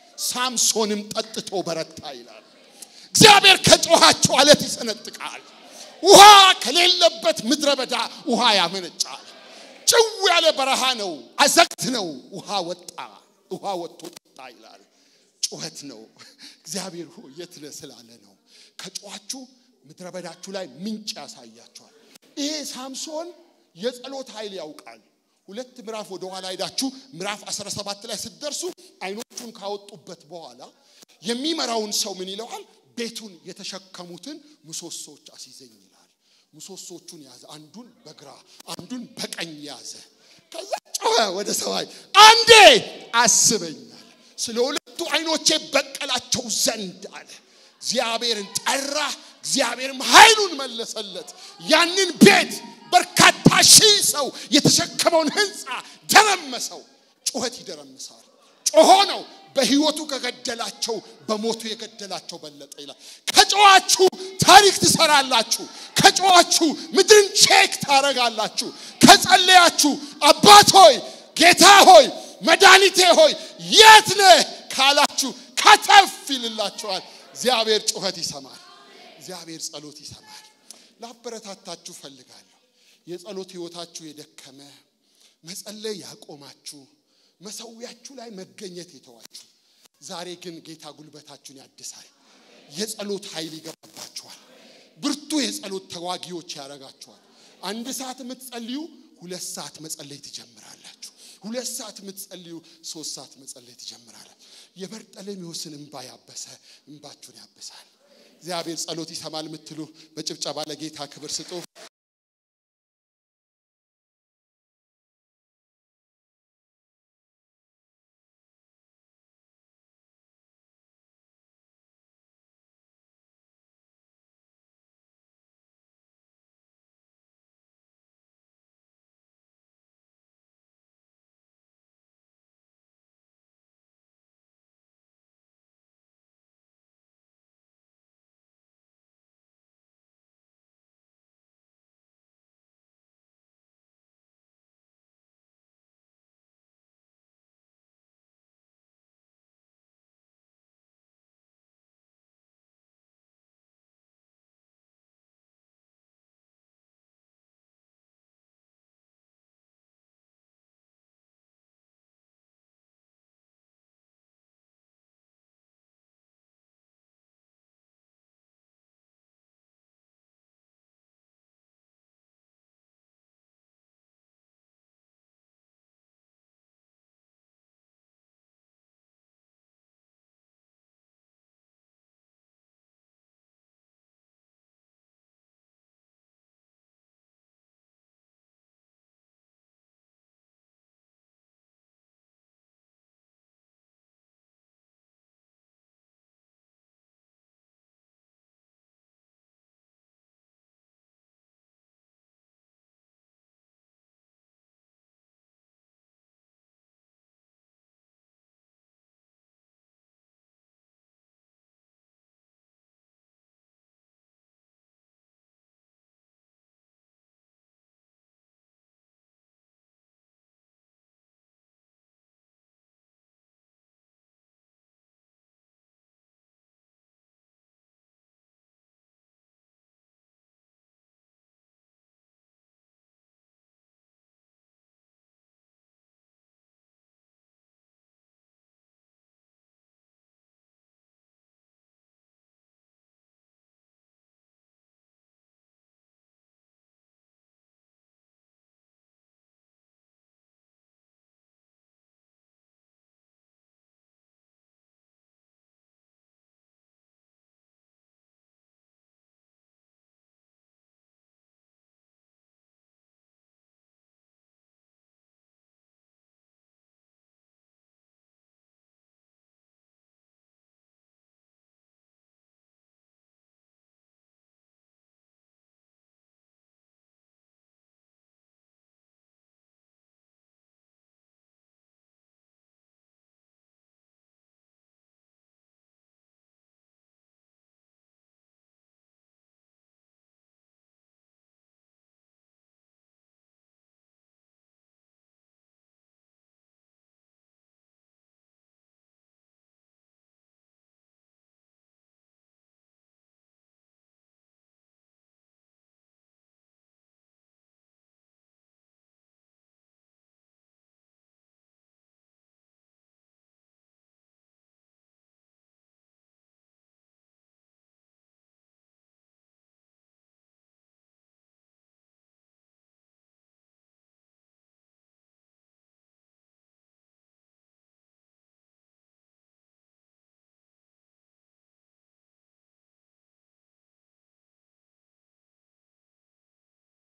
ሳምሶንም ጠጥቶ በረታ ይላል። እግዚአብሔር ከጮኻቸው አለት ይሰነጥቃል። ውሃ ከሌለበት ምድረ በዳ ውሃ ያመነጫል። ጭው ያለ በረሃ ነው፣ አዘቅት ነው። ውሃ ወጣ፣ ውሃ ወጥቶ ጠጣ ይላል። ጩኸት ነው። እግዚአብሔር ሆይ የት ነህ ስላለ ነው። ከጮኻችሁ ምድረ በዳችሁ ላይ ምንጭ ያሳያቸዋል። ይሄ ሳምሶን የጸሎት ኃይል ያውቃል። ሁለት ምዕራፍ ወደ ኋላ ሄዳችሁ ምዕራፍ 17 ላይ ስትደርሱ አይኖቹን ካወጡበት በኋላ የሚመራውን ሰው ምን ይለዋል? ቤቱን የተሸከሙትን ምሰሶች አስይዘኝ ይላል። ምሰሶቹን ያዘ። አንዱን በግራ አንዱን በቀኝ ያዘ። ከዛ ጮኸ ወደ ሰማይ፣ አንዴ አስበኛል ስለ ሁለቱ አይኖቼ በቀላቸው ዘንድ አለ። እግዚአብሔርን ጠራ፣ እግዚአብሔርም ኃይሉን መለሰለት። ያንን ቤት በርካታ ሺህ ሰው የተሸከመውን ህንፃ ደረመሰው። ጩኸት ይደረምሳል። ጮሆ ነው በህይወቱ ከገደላቸው በሞቱ የገደላቸው በለጠ ይላል። ከጮኋችሁ ታሪክ ትሰራላችሁ። ከጮኋችሁ ምድርን ቼክ ታረጋላችሁ። ከጸለያችሁ አባት ሆይ ጌታ ሆይ መድኃኒቴ ሆይ የት ነህ ካላችሁ ከተፍ ይልላችኋል። እግዚአብሔር ጩኸት ይሰማል። እግዚአብሔር ጸሎት ይሰማል። ላበረታታችሁ ፈልጋለሁ። የጸሎት ህይወታችሁ የደከመ መጸለይ ያቆማችሁ መሰዊያችሁ ላይ መገኘት የተዋችሁ ዛሬ ግን ጌታ ጉልበታችሁን ያድሳል። የጸሎት ኃይል ይገባባችኋል። ብርቱ የጸሎት ተዋጊዎች ያደርጋችኋል። አንድ ሰዓት የምትጸልዩ ሁለት ሰዓት መጸለይ ትጀምራላችሁ። ሁለት ሰዓት የምትጸልዩ ሶስት ሰዓት መጸለይ ትጀምራላችሁ። የበርጠሌሜዎስን እንባ ያበሰ እንባችሁን ያብሳል። እግዚአብሔር ጸሎት ይሰማል የምትሉ በጭብጨባ ለጌታ ክብር ስጡ።